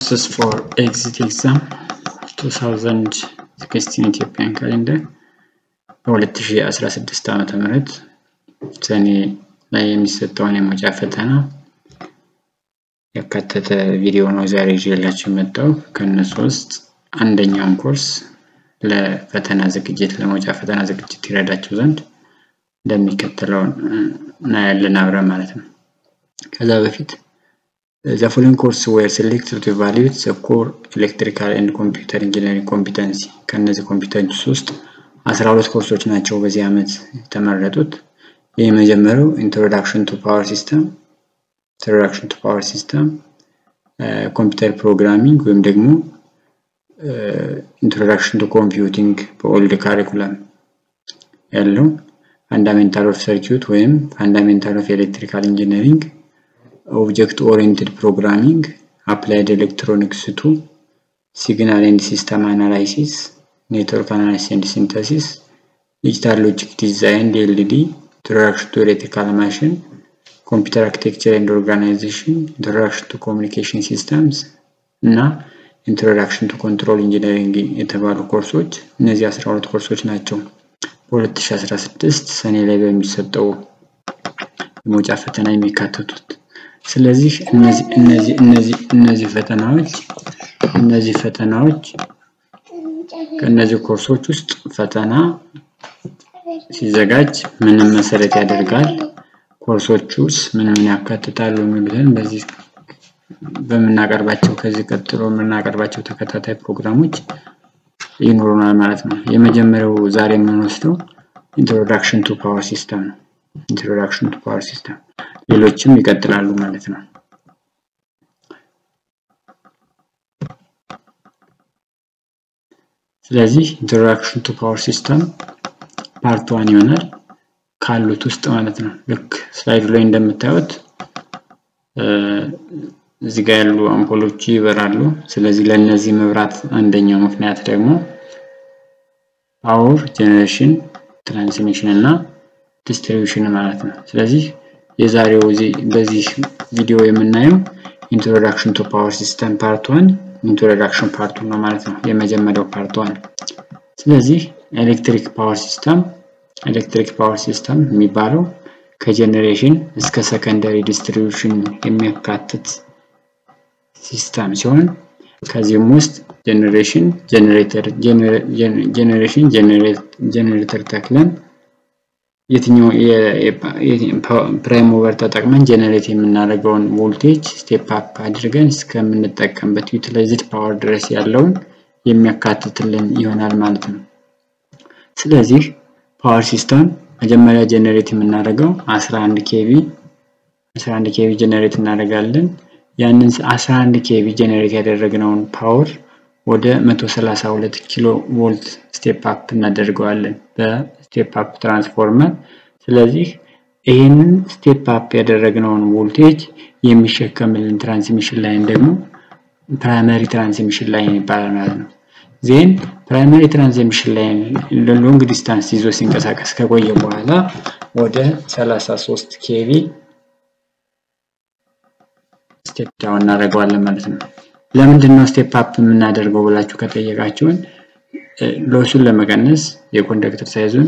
This is for exit exam 2016 ኢትዮጵያን ካሌንደር በ2016 ዓመተ ምህረት ሰኔ ላይ የሚሰጠውን የመውጫ ፈተና ያካተተ ቪዲዮ ነው ዛሬ ይዤላችሁ የመጣው። ከእነሱ ውስጥ አንደኛውን ኮርስ ለፈተና ዝግጅት ለመውጫ ፈተና ዝግጅት ይረዳችሁ ዘንድ እንደሚከተለው እናያለን አብረን ማለት ነው። ከዛ በፊት the following course were selected to evaluate the core electrical and computer engineering competency ከነዚህ ኮምፒተንስ ውስጥ 12 ኮርሶች ናቸው በዚህ ዓመት የተመረጡት። ይህ የመጀመሪያው ኢንትሮዳክሽን ቱ ፓወር ሲስተም ኢንትሮዳክሽን ቱ ፓወር ሲስተም ኮምፒውተር ፕሮግራሚንግ ወይም ደግሞ ኢንትሮዳክሽን ቱ ኮምፒውቲንግ በኦልድ ካሪኩለም ያለው ፋንዳሜንታል ኦፍ ሰርኪዩት ወይም ፋንዳሜንታል ኦፍ ኤሌክትሪካል ኢንጂነሪንግ ኦብጀክት ኦሪየንትድ ፕሮግራሚንግ አፕላይድ ኤሌክትሮኒክስ ቱ ሲግናል ኤንድ ሲስተም አናላይሲስ ኔትወርክ አናላይሲስ ኤንድ ሲንተሲስ ዲጂታል ሎጂክ ዲዛይን ዲኤልዲ ኢንትሮዳክሽን ቱ ኤሌክትሪካል ማሽን ኮምፒውተር አርኪቴክቸር ኤንድ ኦርጋናይዜሽን ኢንትሮዳክሽን ቱ ኮሚኒኬሽን ሲስተምስ እና ኢንትሮዳክሽን ቱ ኮንትሮል ኢንጂነሪንግ የተባሉ ኮርሶች እነዚህ 12 ኮርሶች ናቸው በ2016 ሰኔ ላይ በሚሰጠው የመውጫ ፈተና የሚካተቱት። ስለዚህ እነዚህ እነዚህ እነዚህ እነዚህ ፈተናዎች እነዚህ ፈተናዎች ከእነዚህ ኮርሶች ውስጥ ፈተና ሲዘጋጅ ምንም መሰረት ያደርጋል፣ ኮርሶቹስ ምን ምን ያካትታሉ የሚሉትን በዚህ በምናቀርባቸው ከዚህ ቀጥሎ የምናቀርባቸው ተከታታይ ፕሮግራሞች ይኖሩናል ማለት ነው። የመጀመሪያው ዛሬ የምንወስደው ኢንትሮዳክሽን ቱ ፓወር ሲስተም ነው። ኢንትሮዳክሽን ቱ ፓወር ሲስተም ሌሎችም ይቀጥላሉ ማለት ነው። ስለዚህ ኢንትሮዳክሽን ቱ ፓወር ሲስተም ፓርት ዋን ይሆናል ካሉት ውስጥ ማለት ነው። ልክ ስላይዱ ላይ እንደምታዩት እዚህ ጋር ያሉ አምፖሎች ይበራሉ። ስለዚህ ለእነዚህ መብራት አንደኛው ምክንያት ደግሞ ፓወር ጄኔሬሽን፣ ትራንስሚሽን እና ዲስትሪቢዩሽን ማለት ነው። ስለዚህ የዛሬው በዚህ ቪዲዮ የምናየው ኢንትሮዳክሽን ቱ ፓወር ሲስተም ፓርት ዋን ኢንትሮዳክሽን ፓርቱ ነው ማለት ነው። የመጀመሪያው ፓርት ዋን። ስለዚህ ኤሌክትሪክ ፓወር ሲስተም ኤሌክትሪክ ፓወር ሲስተም የሚባለው ከጀኔሬሽን እስከ ሰከንደሪ ዲስትሪቢዩሽን የሚያካትት ሲስተም ሲሆን ከዚህም ውስጥ ጀኔሬሽን ጀኔሬተር ጀኔሬሽን ጀኔሬተር ተክለን የትኛው ፕራይም ሞቨር ተጠቅመን ጀነሬት የምናደርገውን ቮልቴጅ ስቴፕ አፕ አድርገን እስከምንጠቀምበት ዩቲላይዝድ ፓወር ድረስ ያለውን የሚያካትትልን ይሆናል ማለት ነው። ስለዚህ ፓወር ሲስተም መጀመሪያ ጀነሬት የምናደርገው 11 ኬቪ 11 ኬቪ ጀነሬት እናደርጋለን። ያንን 11 ኬቪ ጀነሬት ያደረግነውን ፓወር ወደ 132 ኪሎ ቮልት ስቴፕ አፕ እናደርገዋለን በስቴፕ አፕ ትራንስፎርመር። ስለዚህ ይህንን ስቴፕ አፕ ያደረግነውን ቮልቴጅ የሚሸከምልን ትራንስሚሽን ላይን ደግሞ ፕራይመሪ ትራንስሚሽን ላይን ይባላል ማለት ነው። ዜን ፕራይመሪ ትራንስሚሽን ላይን ሎንግ ዲስታንስ ይዞ ሲንቀሳቀስ ከቆየ በኋላ ወደ 33 ኬቪ ስቴፕ ዳውን እናደርገዋለን ማለት ነው። ለምንድን ነው ስቴፕ አፕ የምናደርገው ብላችሁ ከጠየቃችሁን ሎሱን ለመቀነስ የኮንዳክተር ሳይዙን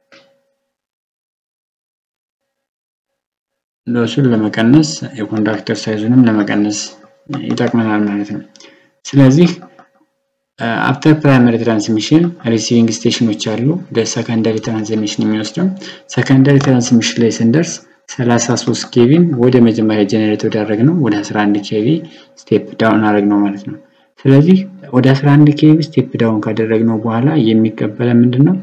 ሎሱን ለመቀነስ የኮንዳክተር ሳይዙንም ለመቀነስ ይጠቅመናል ማለት ነው። ስለዚህ አፍተር ፕራይመሪ ትራንስሚሽን ሪሲቪንግ ስቴሽኖች አሉ ወደ ሰከንደሪ ትራንስሚሽን የሚወስደው ሰከንደሪ ትራንስሚሽን ላይ ስንደርስ 33 ኬቪን ወደ መጀመሪያ ጀነሬት ወዳደረግ ነው ወደ 11 ኬቪ ስቴፕ ዳውን አደረግ ነው ማለት ነው። ስለዚህ ወደ 11 ኬቪ ስቴፕ ዳውን ካደረግነው በኋላ የሚቀበለ ምንድን ነው?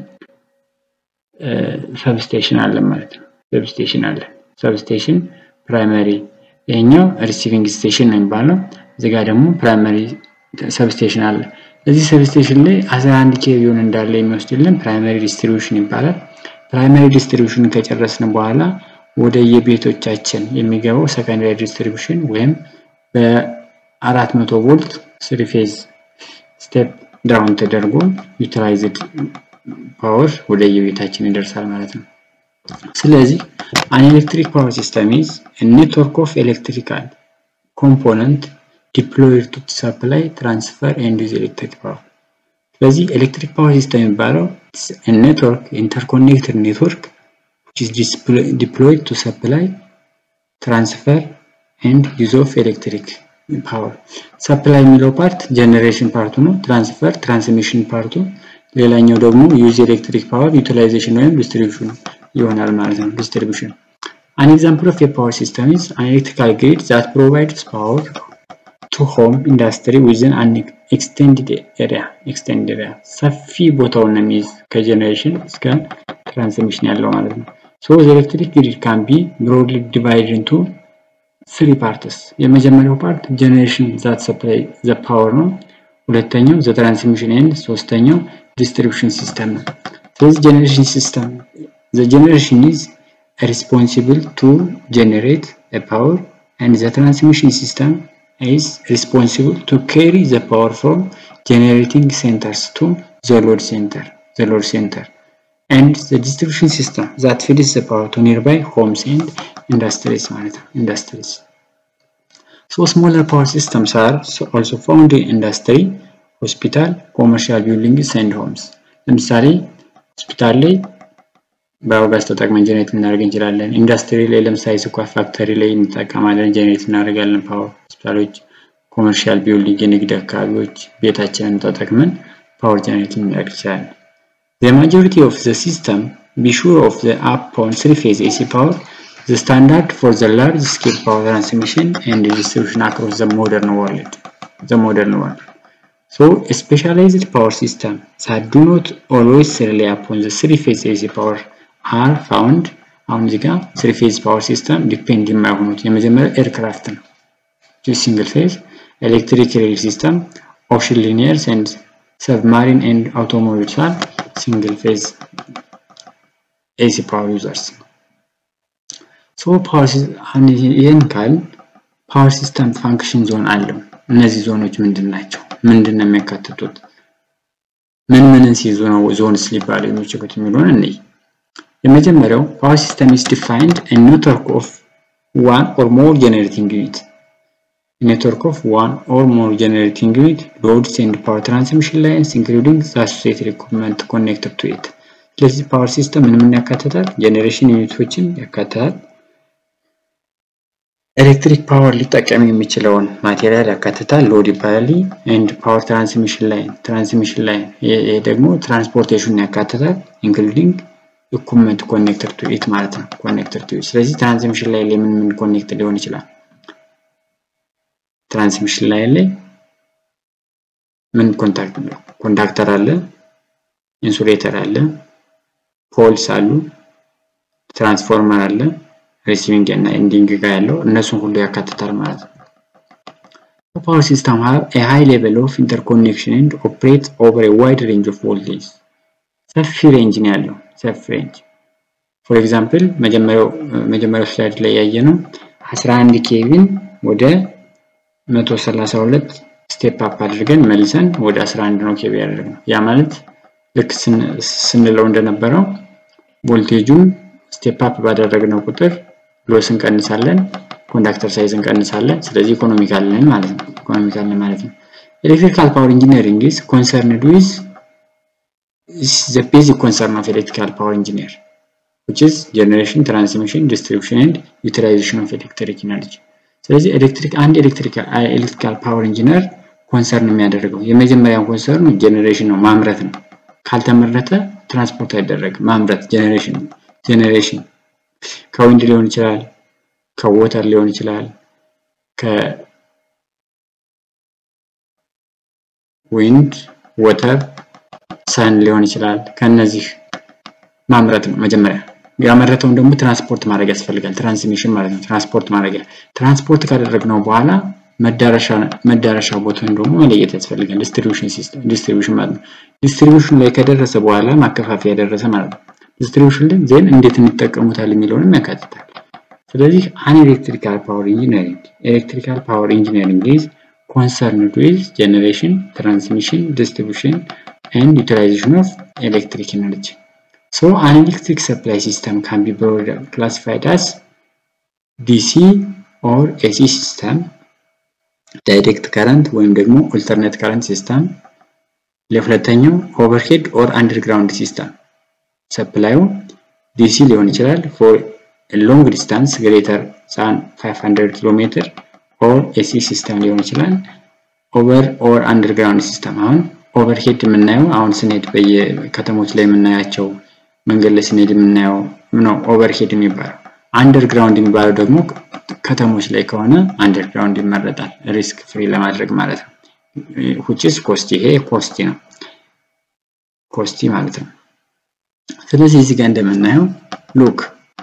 ሰብስቴሽን አለ ማለት ነው። ሰብስቴሽን አለ። ሰብስቴሽን ፕራይመሪ፣ ይሄኛው ሪሲቪንግ ስቴሽን ነው የሚባለው። እዚህ ጋር ደግሞ ፕራይመሪ ሰብስቴሽን አለ። እዚህ ሰብስቴሽን ላይ 11 ኬቪውን እንዳለ የሚወስድልን ፕራይመሪ ዲስትሪቢዩሽን ይባላል። ፕራይመሪ ዲስትሪቢዩሽን ከጨረስን በኋላ ወደ የቤቶቻችን የሚገባው ሰከንዳሪ ዲስትሪቢዩሽን ወይም በ400 ቮልት ስሪ ፌዝ ስቴፕ ዳውን ተደርጎ ዩቲላይዝድ ፓወር ወደ የቤታችን ይደርሳል ማለት ነው። ስለዚህ አን ኤሌክትሪክ ፓወር ሲስተም ኢዝ ኔትወርክ ኦፍ ኤሌክትሪካል ኮምፖነንት deployed to supply, transfer and use electric power. ስለዚህ ኤሌክትሪክ ፓወር ሲስተም የሚባለው ኔትወርክ ኢንተርኮኔክትድ ኔትወርክ which is deployed to supply, transfer and use of electric power. ሰፕላይ የሚለው ፓርት ጀነሬሽን ፓርቱ ነው። ትራንስፈር ትራንስሚሽን ፓርቱ፣ ሌላኛው ደግሞ ዩዝ ኤሌክትሪክ ፓወር ዩቲላይዜሽን ወይም ዲስትሪቢዩሽን ይሆናል ማለት ነው። ዲስትሪቢዩሽን An example of a power system is an electrical grid that provides power to home industry within an extended area. extended area ሰፊ ቦታውን የሚይዝ ከጀነሬሽን እስከ ትራንስሚሽን ያለው ማለት ነው። So the electric grid can be broadly divided into three parts. የመጀመሪያው ፓርት ጀነሬሽን that supply the power ነው። ሁለተኛው the transmission and ሶስተኛው distribution system ነው። ስለዚህ ጀነሬሽን ሲስተም the generation is responsible to generate a power and the transmission system is responsible to carry the power from generating centers to the load center the load center and the distribution system that feeds the power to nearby homes and industries ማለት ነው industries so smaller power systems are also found in industry hospital commercial buildings and homes ለምሳሌ ሆስፒታል ላይ ባዮጋዝ ተጠቅመን ጀኔሬት ልናደርግ እንችላለን። ኢንዱስትሪ ላይ ለምሳሌ ስኳር ፋክተሪ ላይ እንጠቀማለን፣ ጀኔሬት እናደርጋለን ፓወር። ሆስፒታሎች፣ ኮመርሻል ቢልዲንግ፣ የንግድ አካባቢዎች ቤታችንን ተጠቅመን ፓወር ጀኔሬት ልናደርግ እንችላለን። The majority of the system be sure of the upon three-phase AC power, the standard for the large-scale power transmission and distribution across the modern world. The modern world. So, a specialized power system that do not always rely upon the three-phase AC power are found አሁን እዚህ ጋር ስሪ ፌዝ ፓወር ሲስተም ዲፔንድ የማይሆኑት የመጀመሪያው ኤርክራፍት ነው ሲንግል ፌዝ ኤሌክትሪክ ሬል ሲስተም ኦሽን ሊኒየርስ ኤንድ ሰብማሪን ኤንድ አውቶሞቢልስ አር ሲንግል ፌዝ ኤሲ ፓወር ዩዘርስ ሶ ፓወር ይህን ካል ፓወር ሲስተም ፋንክሽን ዞን አለው እነዚህ ዞኖች ምንድን ናቸው ምንድን ነው የሚያካትቱት ምን ምንን ሲይዙ ነው ዞንስ ሊባሉ የሚችሉት የሚለውን እንይ የመጀመሪያው ፓወር ሲስተም is defined a network of one or more generating unit network of one or more generating unit loads and power transmission lines including the associated equipment connected to it ስለዚህ ፓወር ሲስተም ምን ምን ያካትታል ጀኔሬሽን ዩኒቶችን ያካትታል ኤሌክትሪክ ፓወር ሊጠቀም የሚችለውን ማቴሪያል ያካትታል ሎድ ይባላል ኤንድ ፓወር ትራንስሚሽን ላይን ትራንስሚሽን ላይን ይሄ ደግሞ ትራንስፖርቴሽን ያካትታል ኢንክሉዲንግ ኢኩፕመንት ኮኔክተር ቱ ኢት ማለት ነው ኮኔክተር ቱ ኢት ስለዚህ ትራንስሚሽን ላይ ምን ምን ኮኔክት ሊሆን ይችላል ትራንስሚሽን ላይ ላይ ምን ኮንታክት ኮንዳክተር አለ ኢንሱሌተር አለ ፖልስ አሉ ትራንስፎርመር አለ ሪሲቪንግ እና ኤንዲንግ ጋር ያለው እነሱን ሁሉ ያካትታል ማለት ነው ፓወር ሲስተም have a high level of interconnection and operates over a wide range of voltage ሰፊ ሬንጅ ነው ያለው ሰፊ ሬንጅ ፎር ኤግዛምፕል መጀመሪያው ስላይድ ላይ ያየ ነው 11 ኬቪን ወደ 132 ስቴፕ አፕ አድርገን መልሰን ወደ 11 ነው ኬቪ ያደረግነው ያ ማለት ልክ ስንለው እንደነበረው ቮልቴጁን ስቴፕ አፕ ባደረግነው ቁጥር ሎስ እንቀንሳለን ኮንዳክተር ሳይዝ እንቀንሳለን ስለዚህ ኢኮኖሚካል ነን ማለት ነው ኢኮኖሚካል ነን ማለት ነው ኤሌክትሪካል ፓወር ኢንጂነሪንግ ኢዝ ኮንሰርንድ ዊዝ is the basic concern of electrical power engineer which is generation transmission distribution and utilization of electric energy ስለዚህ ኤሌክትሪክ አንድ ኤሌክትሪካል ፓወር ኢንጂነር ኮንሰርን የሚያደርገው የመጀመሪያው ኮንሰርኑ ጀኔሬሽን ነው ማምረት ነው ካልተመረተ ትራንስፖርት አይደረግም ማምረት ጀኔሬሽን ጀኔሬሽን ከዊንድ ሊሆን ይችላል ከወተር ሊሆን ይችላል ከዊንድ ወተር ሰን ሊሆን ይችላል ከነዚህ ማምረት ነው መጀመሪያ ያመረተውን ደግሞ ትራንስፖርት ማድረግ ያስፈልጋል ትራንስሚሽን ማለት ነው ትራንስፖርት ማድረግ ትራንስፖርት ካደረግነው በኋላ መዳረሻ ቦታን ደግሞ መለየት ያስፈልጋል ዲስትሪቢዩሽን ሲስተም ዲስትሪቢዩሽን ማለት ነው ዲስትሪቢዩሽን ላይ ከደረሰ በኋላ ማከፋፈያ ደረሰ ማለት ነው ዲስትሪቢዩሽን ላይ ዜን እንዴት እንጠቀሙታል የሚለውንም ያካትታል ስለዚህ አን ኤሌክትሪካል ፓወር ኢንጂነሪንግ ኤሌክትሪካል ፓወር ኢንጂነሪንግ ኢዝ concerned with generation, transmission, distribution, and utilization of electric energy. So an electric supply system can be broadly classified as DC or AC system ዳይሬክት ከረንት ወይም ደግሞ ኦልተርኔት ከረንት ሲስተም። ለሁለተኛው ኦቨርሄድ ኦር አንደርግራውንድ ሲስተም ሰፕላዩ ዲሲ ሊሆን ይችላል ፎር ሎንግ ዲስታንስ ግሬተር ዛን 500 ኪሎ ሜትር ኦር ኤሲ ሲስተም ሊሆን ይችላል። ኦቨር ኦር አንደርግራውንድ ሲስተም አሁን ኦቨርሄድ የምናየው አሁን ስንሄድ በየከተሞች ላይ የምናያቸው መንገድ ላይ ስንሄድ የምናየው ነው ኦቨርሄድ የሚባለው። አንደርግራውንድ የሚባለው ደግሞ ከተሞች ላይ ከሆነ አንደርግራውንድ ይመረጣል፣ ሪስክ ፍሪ ለማድረግ ማለት ነው። ሁቺስ ኮስቲ ይሄ ኮስቲ ነው፣ ኮስቲ ማለት ነው። ስለዚህ እዚህ ጋር እንደምናየው ሉክ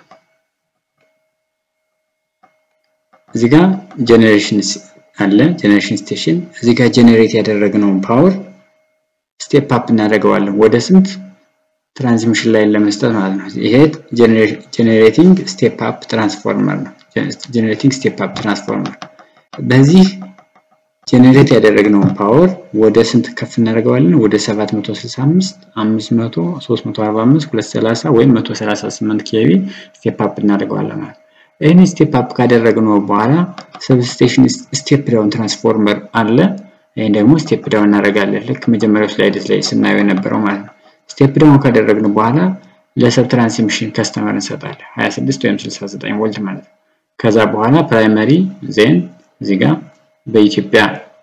እዚህ ጋር ጀኔሬሽን አለ፣ ጀኔሬሽን ስቴሽን። እዚህ ጋር ጀኔሬት ያደረግነውን ፓወር ስቴፕ አፕ እናደርገዋለን ወደ ስንት ትራንስሚሽን ላይ ለመስጠት ማለት ነው። ይሄ ጀኔሬቲንግ ስቴፕ አፕ ትራንስፎርመር ነው። ጀኔሬቲንግ ስቴፕ አፕ ትራንስፎርመር በዚህ ጀኔሬት ያደረግነውን ፓወር ወደ ስንት ከፍ እናደርገዋለን? ወደ 765፣ 500፣ 345፣ 230 ወይም 138 ኬቪ ስቴፕ አፕ እናደርገዋለን ማለት ነው። ይህን ስቴፕ አፕ ካደረግነው በኋላ ሰብስቴሽን ስቴፕ ዳውን ትራንስፎርመር አለ። ይህን ደግሞ ስቴፕ ዳውን እናደርጋለን። ልክ መጀመሪያው ስላይድስ ላይ ስናየው የነበረው ማለት ነው። ስቴፕ ዳውን ካደረግን በኋላ ለሰብ ትራንስሚሽን ከስተመር እንሰጣለን 26 ወይም 69 ቮልት ማለት ነው። ከዛ በኋላ ፕራይመሪ ዜን እዚህ ጋር በኢትዮጵያ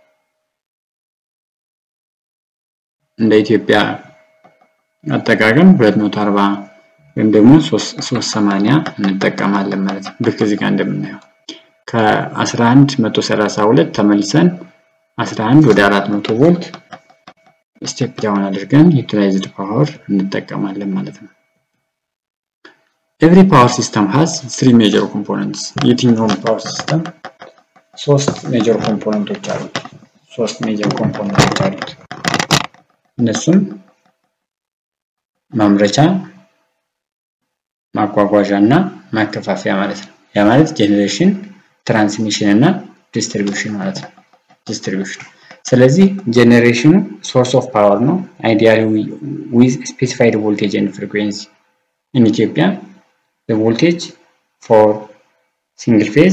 እንደ ኢትዮጵያ አጠቃቀም 240 ወይም ደግሞ 380 እንጠቀማለን ማለት ነው። ልክ እዚህ ጋር እንደምናየው ከ11 132 ተመልሰን 11 ወደ 400 ቮልት ስቴፕ ዳውን አድርገን ዩቲላይዝድ ፓወር እንጠቀማለን ማለት ነው። ኤቭሪ ፓወር ሲስተም ሃዝ ስሪ ሜጀር ኮምፖነንትስ። የትኛውም ፓወር ሲስተም ሶስት ሜጀር ኮምፖነንቶች አሉት። ሶስት ሜጀር ኮምፖነንቶች አሉት። እነሱም ማምረቻ፣ ማጓጓዣ እና ማከፋፈያ ማለት ነው። ያ ማለት ጄኔሬሽን፣ ትራንስሚሽን እና ዲስትሪቢዩሽን ማለት ነው። ዲስትሪቢዩሽን ስለዚህ ጀኔሬሽኑ ሶርስ ኦፍ ፓወር ነው። አይዲያሊ ዊዝ ስፔሲፋይድ ቮልቴጅ ኤንድ ፍሪኩዌንሲ ኢን ኢትዮጵያ ቮልቴጅ ፎር ሲንግል ፌዝ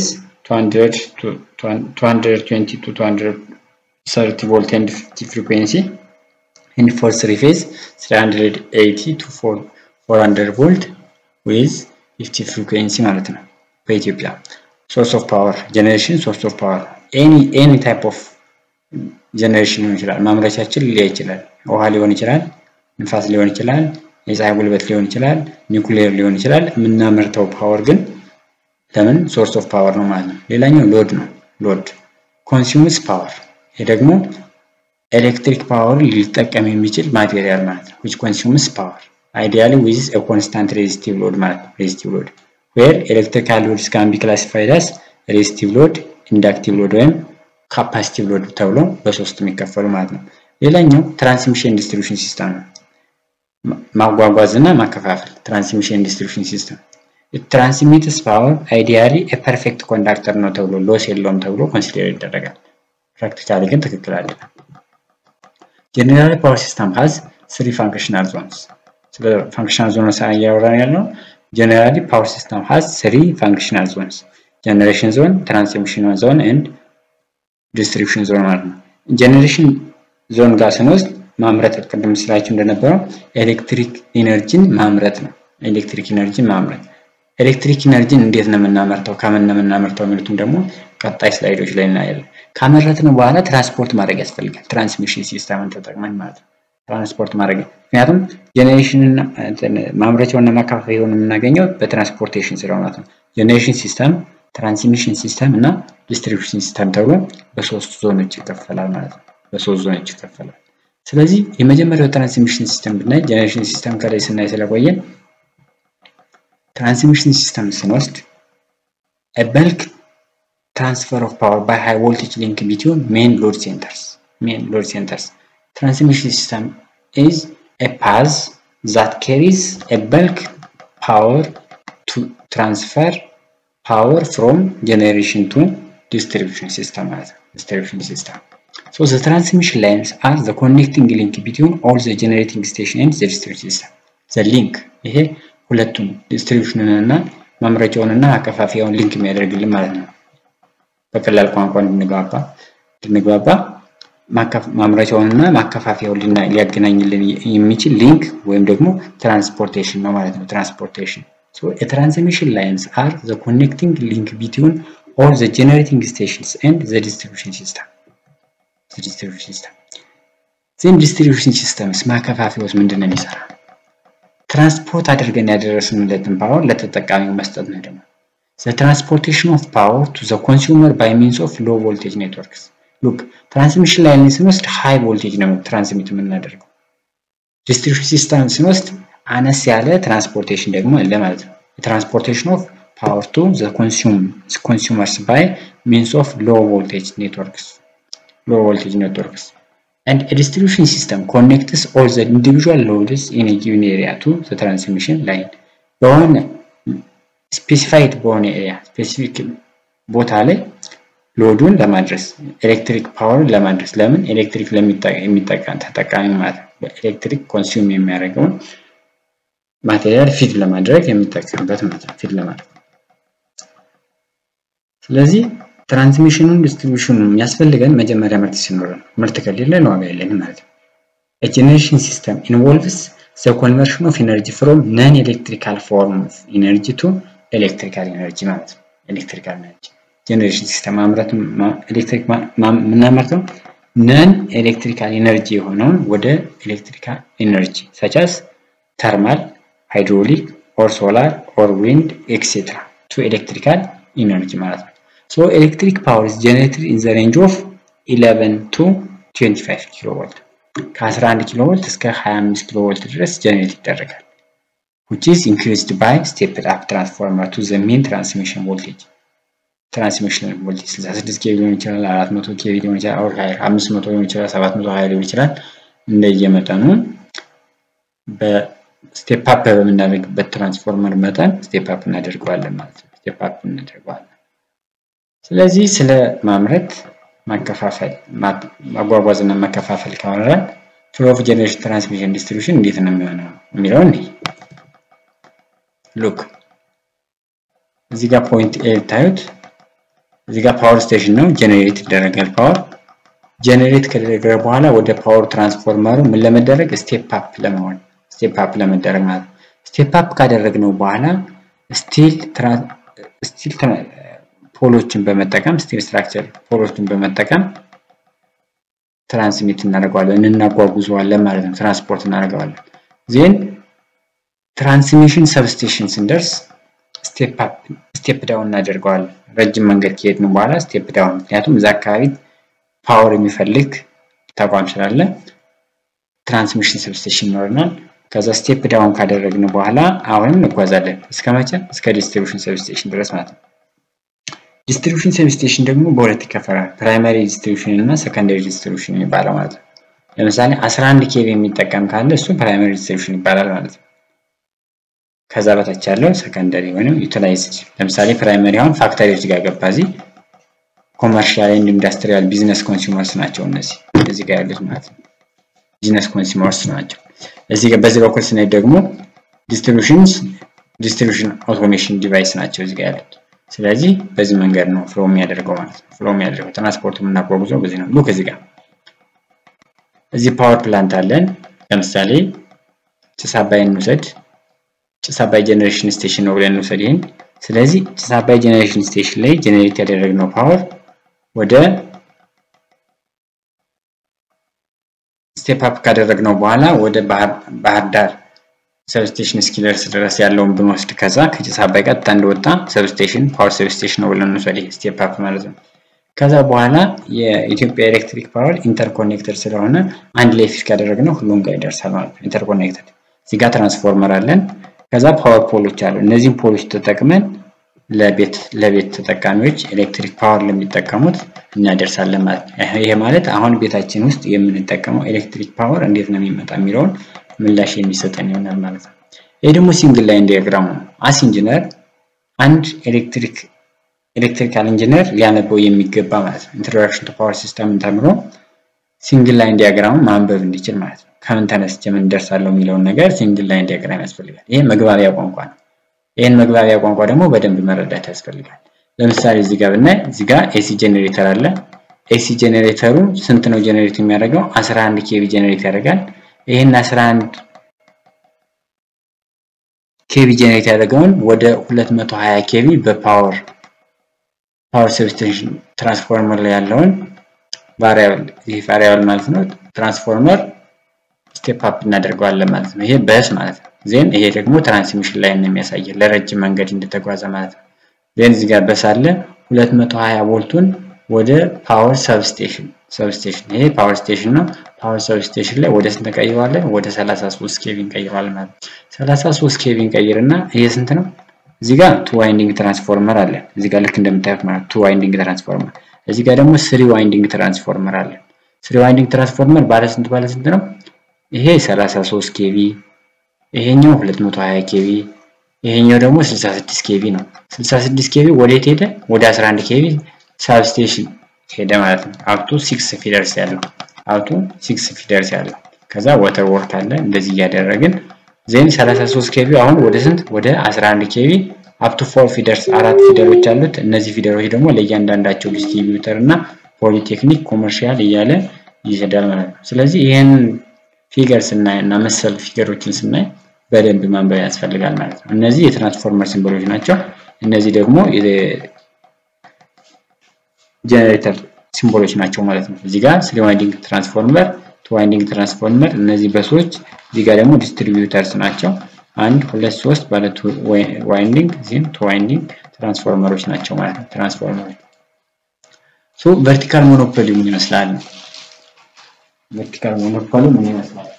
220 to 230 volt and 50 frequency and for three phase 380 to 400 volt with 50 frequency ማለት ነው በኢትዮጵያ ሶርስ ኦፍ ፓወር ጀኔሬሽን ሶርስ ኦፍ ፓወር ኤኒ ኤኒ ታይፕ ኦፍ ጀነሬሽን ሊሆን ይችላል። ማምረቻችን ሊለይ ይችላል። ውሃ ሊሆን ይችላል፣ ንፋስ ሊሆን ይችላል፣ የፀሐይ ጉልበት ሊሆን ይችላል፣ ኒውክሌር ሊሆን ይችላል። የምናመርተው ፓወር ግን ለምን ሶርስ ኦፍ ፓወር ነው ማለት ነው። ሌላኛው ሎድ ነው። ሎድ ኮንሱምስ ፓወር፣ ይሄ ደግሞ ኤሌክትሪክ ፓወር ሊጠቀም የሚችል ማቴሪያል ማለት ነው። ዊች ኮንሱምስ ፓወር አይዲያሊ ዊዝ ኤ ኮንስታንት ሬዚስቲቭ ሎድ ማለት ነው። ሬዚስቲቭ ሎድ ዌር ኤሌክትሪካል ሎድስ ካን ቢ ክላሲፋይድ አስ ሬዚስቲቭ ሎድ፣ ኢንዳክቲቭ ሎድ ወይም ካፓሲቲቭ ሎድ ተብሎ በሶስት የሚከፈሉ ማለት ነው። ሌላኛው ትራንስሚሽን ዲስትሪቢዩሽን ሲስተም ነው። ማጓጓዝ እና ማከፋፈል ትራንስሚሽን ዲስትሪቢዩሽን ሲስተም ትራንስሚትስ ፓወር አይዲያሊ ፐርፌክት ኮንዳክተር ነው ተብሎ ሎስ የለውም ተብሎ ኮንሲደር ይደረጋል። ፕራክቲካሊ ግን ትክክል አይደለም። ጀነራል ፓወር ሲስተም ሀዝ ስሪ ፋንክሽናል ዞንስ። ስለ ፋንክሽናል ዞን እያወራን ያለው ጀነራሊ ፓወር ሲስተም ሀዝ ስሪ ፋንክሽናል ዞንስ ጀነሬሽን ዞን፣ ትራንስሚሽን ዞን ኤንድ ዲስትሪቢዩሽን ዞን ማለት ነው። ጀኔሬሽን ዞን ጋር ስንወስድ ማምረት ቅድም ስላችሁ እንደነበረው ኤሌክትሪክ ኢነርጂን ማምረት ነው። ኤሌክትሪክ ኢነርጂን ማምረት ኤሌክትሪክ ኢነርጂን እንዴት ነው የምናመርተው፣ ከምን ነው የምናመርተው የሚሉትም ደግሞ ቀጣይ ስላይዶች ላይ እናያለን። ካመረትን በኋላ ትራንስፖርት ማድረግ ያስፈልጋል። ትራንስሚሽን ሲስተምን ተጠቅመን ማለት ነው። ትራንስፖርት ማድረግ ምክንያቱም ጄኔሬሽንን ማምረቻውና ማከፋፈያውን የምናገኘው በትራንስፖርቴሽን ስራ ማለት ነው። ጄኔሬሽን ሲስተም ትራንስሚሽን ሲስተም እና ዲስትሪቢዩሽን ሲስተም ተብሎ በሶስት ዞኖች ይከፈላል ማለት ነው። በሶስት ዞኖች ይከፈላል። ስለዚህ የመጀመሪያው ትራንስሚሽን ሲስተም ብናይ ጀነሬሽን ሲስተም ከላይ ስናይ ስለቆየን ትራንስሚሽን ሲስተም ስንወስድ በልክ ትራንስፈር ኦፍ ፓወር ባይ ሃይ ቮልቴጅ ሊንክ ቢትዊን ሜን ሎድ ሴንተርስ ሜን ሎድ ሴንተርስ ትራንስሚሽን ሲስተም ኢዝ ኤ ፓዝ ዛት ካሪስ ኤ በልክ ፓወር ቱ ትራንስፈር ፓወር ፍሮም ጀኔሬሽን ቱ ዲስትሪቢዩሽን ሲስተም ማለት ነው። ዲስትሪቢዩሽን ሲስተም ሶ ዘ ትራንስሚሽን ላይንስ አር ዘ ኮኔክቲንግ ሊንክ ቢትዊን ኦል ዘ ጀኔሬቲንግ ስቴሽን ኤንድ ዘ ዲስትሪቢዩሽን ሲስተም ዘ ሊንክ ይሄ ሁለቱም ዲስትሪቢዩሽንን እና ማምረቻውን እና አከፋፊያውን ሊንክ የሚያደርግልን ማለት ነው። በቀላል ቋንቋ እንድንግባባ እንድንግባባ ማምረቻውንና ማከፋፈያውን ሊያገናኝልን የሚችል ሊንክ ወይም ደግሞ ትራንስፖርቴሽን ነው ማለት ነው። ትራንስፖርቴሽን ትራንስሚሽን ላይንስ አር ዘ ኮኔክቲንግ ሊንክ ቢትዊን ኦል ዘ ጀነሬቲንግ ስቴሽንስ ኤንድ ዘ ዲስትሪቢዩሽን ሲስተም ዲስትሪቢዩሽን ሲስተም ዜን ዲስትሪቢዩሽን ሲስተምስ ማከፋፈያውስ ምንድን ነው የሚሰራ? ትራንስፖርት አድርገን ያደረስንለትን ፓወር ለተጠቃሚው መስጠት ነው። ደግሞ ዘ ትራንስፖርቴሽን ኦፍ ፓወር ቱ ዘ ኮንሱመር ባይ ሚንስ ኦፍ ሎ ቮልቴጅ ኔትወርክስ ሉክ ትራንስሚሽን ላይን ስንወስድ ሃይ ቮልቴጅ ነው ትራንስሚት የምናደርገው። ዲስትሪቢዩሽን ሲስተም ስንወስድ አነስ ያለ ትራንስፖርቴሽን ደግሞ አለ ማለት ነው። ትራንስፖርቴሽን ኦፍ ፓወር ቱ ዘ ኮንሱመርስ ባይ ሚንስ ኦፍ ሎ ቮልቴጅ ኔትወርክስ ሎ ቮልቴጅ ኔትወርክስ and a distribution system connects all the individual loads in a given area to the transmission line በሆነ ስፔሲፋይድ በሆነ ኤሪያ ስፔሲፊክ ቦታ ላይ ሎዱን ለማድረስ ኤሌክትሪክ ፓወርን ለማድረስ ለምን ኤሌክትሪክ የሚጠቀም ተጠቃሚ ማለት ነው። በኤሌክትሪክ ኮንሱም የሚያደርገውን ማቴሪያል ፊድ ለማድረግ የሚጠቀምበት ማለት ነው። ፊድ ለማድረግ ስለዚህ ትራንስሚሽኑን ዲስትሪቢዩሽኑ የሚያስፈልገን መጀመሪያ ምርት ሲኖረን ምርት ከሌለን ዋጋ የለንም ማለት ነው። ጀኔሬሽን ሲስተም ኢንቮልቭስ ዘ ኮንቨርሽን ኦፍ ኤነርጂ ፍሮም ነን ኤሌክትሪካል ፎርም ኦፍ ኤነርጂ ቱ ኤሌክትሪካል ኤነርጂ ማለት ነው። ኤሌክትሪካል ኤነርጂ ጀኔሬሽን ሲስተም ማምረት ኤሌክትሪክ የምናመርተው ነን ኤሌክትሪካል ኤነርጂ የሆነውን ወደ ኤሌክትሪካል ኤነርጂ ሰቻስ ተርማል፣ ሃይድሮሊክ ኦር ሶላር ኦር ዊንድ ኤክሴትራ ቱ ኤሌክትሪካል ኢነርጂ ማለት ነው። So electric power is generated in the range of 11 to 25 ኪሎ ቮልት ከ11 ኪሎ ቮልት እስከ 25 ኪሎ ቮልት ድረስ ጀነሬት ይደረጋል which is increased by stepped up transformer to the main transmission voltage ትራንስሚሽን ቮልቴጅ 66 ኬቪ ሊሆን ይችላል 400 ኬቪ ሊሆን ይችላል ኦር 500 ሊሆን ይችላል 720 ሊሆን ይችላል እንደየመጠኑ በስቴፕ አፕ በምናደርግበት ትራንስፎርመር መጠን ስቴፕ አፕ እናደርገዋለን ማለት ነው ስቴፕ አፕ እናደርገዋለን ስለዚህ ስለ ማምረት ማከፋፈል ማጓጓዝ እና መከፋፈል ካወራን ፍሎ ኦፍ ጀነሬሽን ትራንስሚሽን ዲስትሪቢዩሽን እንዴት ነው የሚሆነው የሚለው እንይ ሉክ እዚህ ጋር ፖይንት ኤ ታዩት እዚህ ጋር ፓወር ስቴሽን ነው ጀነሬት ይደረጋል ፓወር ጀነሬት ከደረገ በኋላ ወደ ፓወር ትራንስፎርመሩ ምን ለመደረግ ስቴፕ አፕ ለመሆን ስቴፕ አፕ ለመደረግ ማለት ነው ስቴፕ አፕ ካደረግነው በኋላ ስቲል ስቲል ፖሎችን በመጠቀም ስቲል ስትራክቸር ፖሎችን በመጠቀም ትራንስሚት እናደርገዋለን እናጓጉዘዋለን ማለት ነው ትራንስፖርት እናደርገዋለን ዜን ትራንስሚሽን ሰብስቴሽን ስንደርስ ስቴፕ ዳውን እናደርገዋለን ረጅም መንገድ ከሄድን በኋላ ስቴፕ ዳውን ምክንያቱም እዛ አካባቢ ፓወር የሚፈልግ ተቋም ስላለ ትራንስሚሽን ሰብስቴሽን ይኖረናል ከዛ ስቴፕ ዳውን ካደረግን በኋላ አሁንም እንጓዛለን እስከ መቼ እስከ ዲስትሪቢሽን ሰብስቴሽን ድረስ ማለት ነው ዲስትሪቢሽን ሰብስቴሽን ደግሞ በሁለት ይከፈላል ፕራይማሪ ዲስትሪቢሽን እና ሰከንዳሪ ዲስትሪቢሽን የሚባለው ማለት ነው ለምሳሌ 11 ኬቪ የሚጠቀም ካለ እሱ ፕራይማሪ ዲስትሪቢሽን ይባላል ማለት ነው ከዛ በታች ያለው ሰከንዳሪ ወይም ዩቲላይዝድ ለምሳሌ ፕራይመሪ አሁን ፋክተሪዎች ጋር ገባ እዚህ ኮመርሻል ኤንድ ኢንዱስትሪያል ቢዝነስ ኮንሱመርስ ናቸው እነዚህ እዚህ ጋር ያሉት ማለት ነው ቢዝነስ ኮንሱመርስ ናቸው እዚህ ጋር በዚህ በኩል ስናይ ደግሞ ዲስትሪቢሽንስ ዲስትሪቢሽን አውቶሜሽን ዲቫይስ ናቸው እዚህ ጋር ያሉት ስለዚህ በዚህ መንገድ ነው ፍሎ የሚያደርገው ማለት ነው ፍሎ የሚያደርገው ትራንስፖርት የምናጓጉዘው በዚህ ነው ሉክ እዚህ ጋር እዚህ ፓወር ፕላንት አለን ለምሳሌ ጭስ አባይን እንውሰድ ጭስ አባይ ጀነሬሽን ስቴሽን ነው ብለን እንውሰድ ይህን ስለዚህ ጭስ አባይ ጀነሬሽን ስቴሽን ላይ ጀነሬት ያደረግነው ፓወር ወደ ስቴፕ አፕ ካደረግነው በኋላ ወደ ባህር ዳር ሰብስቴሽን እስኪደርስ ድረስ ያለውን ብንወስድ ከዛ ከጭስ አባይ ቀጥታ እንደወጣ ሰብስቴሽን ፓወር ሰብስቴሽን ነው ብለን እንውሰድ ስቴፕ አፕ ማለት ነው ከዛ በኋላ የኢትዮጵያ ኤሌክትሪክ ፓወር ኢንተርኮኔክተር ስለሆነ አንድ ላይ ፊት ካደረግነው ሁሉም ጋር ይደርሳል ማለት ነው ኢንተርኮኔክተር እዚህ ጋር ትራንስፎርመር አለን ከዛ ፓወር ፖሎች አሉ እነዚህን ፖሎች ተጠቅመን ለቤት ለቤት ተጠቃሚዎች ኤሌክትሪክ ፓወር ለሚጠቀሙት እናደርሳለን ማለት ነው ይሄ ማለት አሁን ቤታችን ውስጥ የምንጠቀመው ኤሌክትሪክ ፓወር እንዴት ነው የሚመጣ የሚለውን ምላሽ የሚሰጠን ይሆናል ማለት ነው ይህ ደግሞ ሲንግል ላይን ዲያግራሙ ነው አስ ኢንጂነር አንድ ኤሌክትሪክ ኤሌክትሪካል ኢንጂነር ሊያነበው የሚገባ ማለት ነው ኢንትሮዳክሽን ቱ ፓወር ሲስተም ተምሮ ሲንግል ላይን ዲያግራሙ ማንበብ እንዲችል ማለት ነው ከምን ተነስቼ ምን ደርሳለሁ የሚለውን ነገር ሲንግል ላይን ዲያግራም ያስፈልጋል ይሄ መግባቢያ ቋንቋ ነው ይህን መግባቢያ ቋንቋ ደግሞ በደንብ መረዳት ያስፈልጋል ለምሳሌ እዚህ ጋር ብናይ እዚህ ጋር ኤሲ ጄኔሬተር አለ ኤሲ ጀኔሬተሩ ስንት ነው ጀኔሬት የሚያደርገው? 11 ኬቪ ጀኔሬት ያደርጋል። ይህን 11 ኬቪ ጀኔሬት ያደረገውን ወደ 220 ኬቪ በፓወር ፓወር ሰብስቴሽን ትራንስፎርመር ላይ ያለውን ቫሪያብል ይህ ቫሪያብል ማለት ነው ትራንስፎርመር ስቴፕ አፕ እናደርገዋለን ማለት ነው። ይሄ በስ ማለት ነው። ዜን ይሄ ደግሞ ትራንስሚሽን ላይ ነው የሚያሳየን ለረጅም መንገድ እንደተጓዘ ማለት ነው። ዜን እዚህ ጋር በስ አለ 220 ቮልቱን ወደ ፓወር ሰብስቴሽን ሰብስቴሽን ይሄ ፓወር ስቴሽን ነው። ፓወር ሰብስቴሽን ላይ ወደ ስንት እንቀይረዋለን? ወደ 33 ኬቪ እንቀይረዋለን ማለት ነው። 33 ኬቪ እንቀይርና ይሄ ስንት ነው? እዚህ ጋር ቱ ዋይንዲንግ ትራንስፎርመር አለ። እዚህ ጋር ልክ እንደምታዩት ማለት ቱ ዋይንዲንግ ትራንስፎርመር። እዚህ ጋር ደግሞ ስሪ ዋይንዲንግ ትራንስፎርመር አለ። ስሪ ዋይንዲንግ ትራንስፎርመር ባለ ስንት ባለ ስንት ነው? ይሄ 33 ኬቪ፣ ይሄኛው 220 ኬቪ፣ ይሄኛው ደግሞ 66 ኬቪ ነው። 66 ኬቪ ወዴት ሄደ? ወደ 11 ኬቪ ሳብስቴሽን ሄደ ማለት ነው። አፕቱ ሲክስ ፊደርስ ያለው አፕቱ ሲክስ ፊደርስ ያለው ከዛ ወተር ወርክ አለ። እንደዚህ እያደረግን ዜን 33 ኬቪ አሁን ወደ ስንት ወደ 11 ኬቪ አፕቱ ፎር ፊደርስ አራት ፊደሮች አሉት። እነዚህ ፊደሮች ደግሞ ለእያንዳንዳቸው ዲስትሪቢዩተር እና ፖሊቴክኒክ ኮመርሻል እያለ ይሄዳል ማለት ነው። ስለዚህ ይህን ፊገር ስናይ እና መሰል ፊገሮችን ስናይ በደንብ ማንበብ ያስፈልጋል ማለት ነው። እነዚህ የትራንስፎርመር ሲምቦሎች ናቸው። እነዚህ ደግሞ ጀነሬተር ሲምቦሎች ናቸው ማለት ነው። እዚህ ጋር ስሪ ዋይንዲንግ ትራንስፎርመር፣ ቱ ዋይንዲንግ ትራንስፎርመር፣ እነዚህ በሶች እዚህ ጋር ደግሞ ዲስትሪቢዩተርስ ናቸው። አንድ ሁለት ሶስት ባለ ቱ ዋይንዲንግ ዚን ቱ ዋይንዲንግ ትራንስፎርመሮች ናቸው ማለት ነው። ትራንስፎርመሮች ሶ ቨርቲካል ሞኖፖሊ ምን ይመስላል? ቨርቲካል ሞኖፖሊ ምን ይመስላል?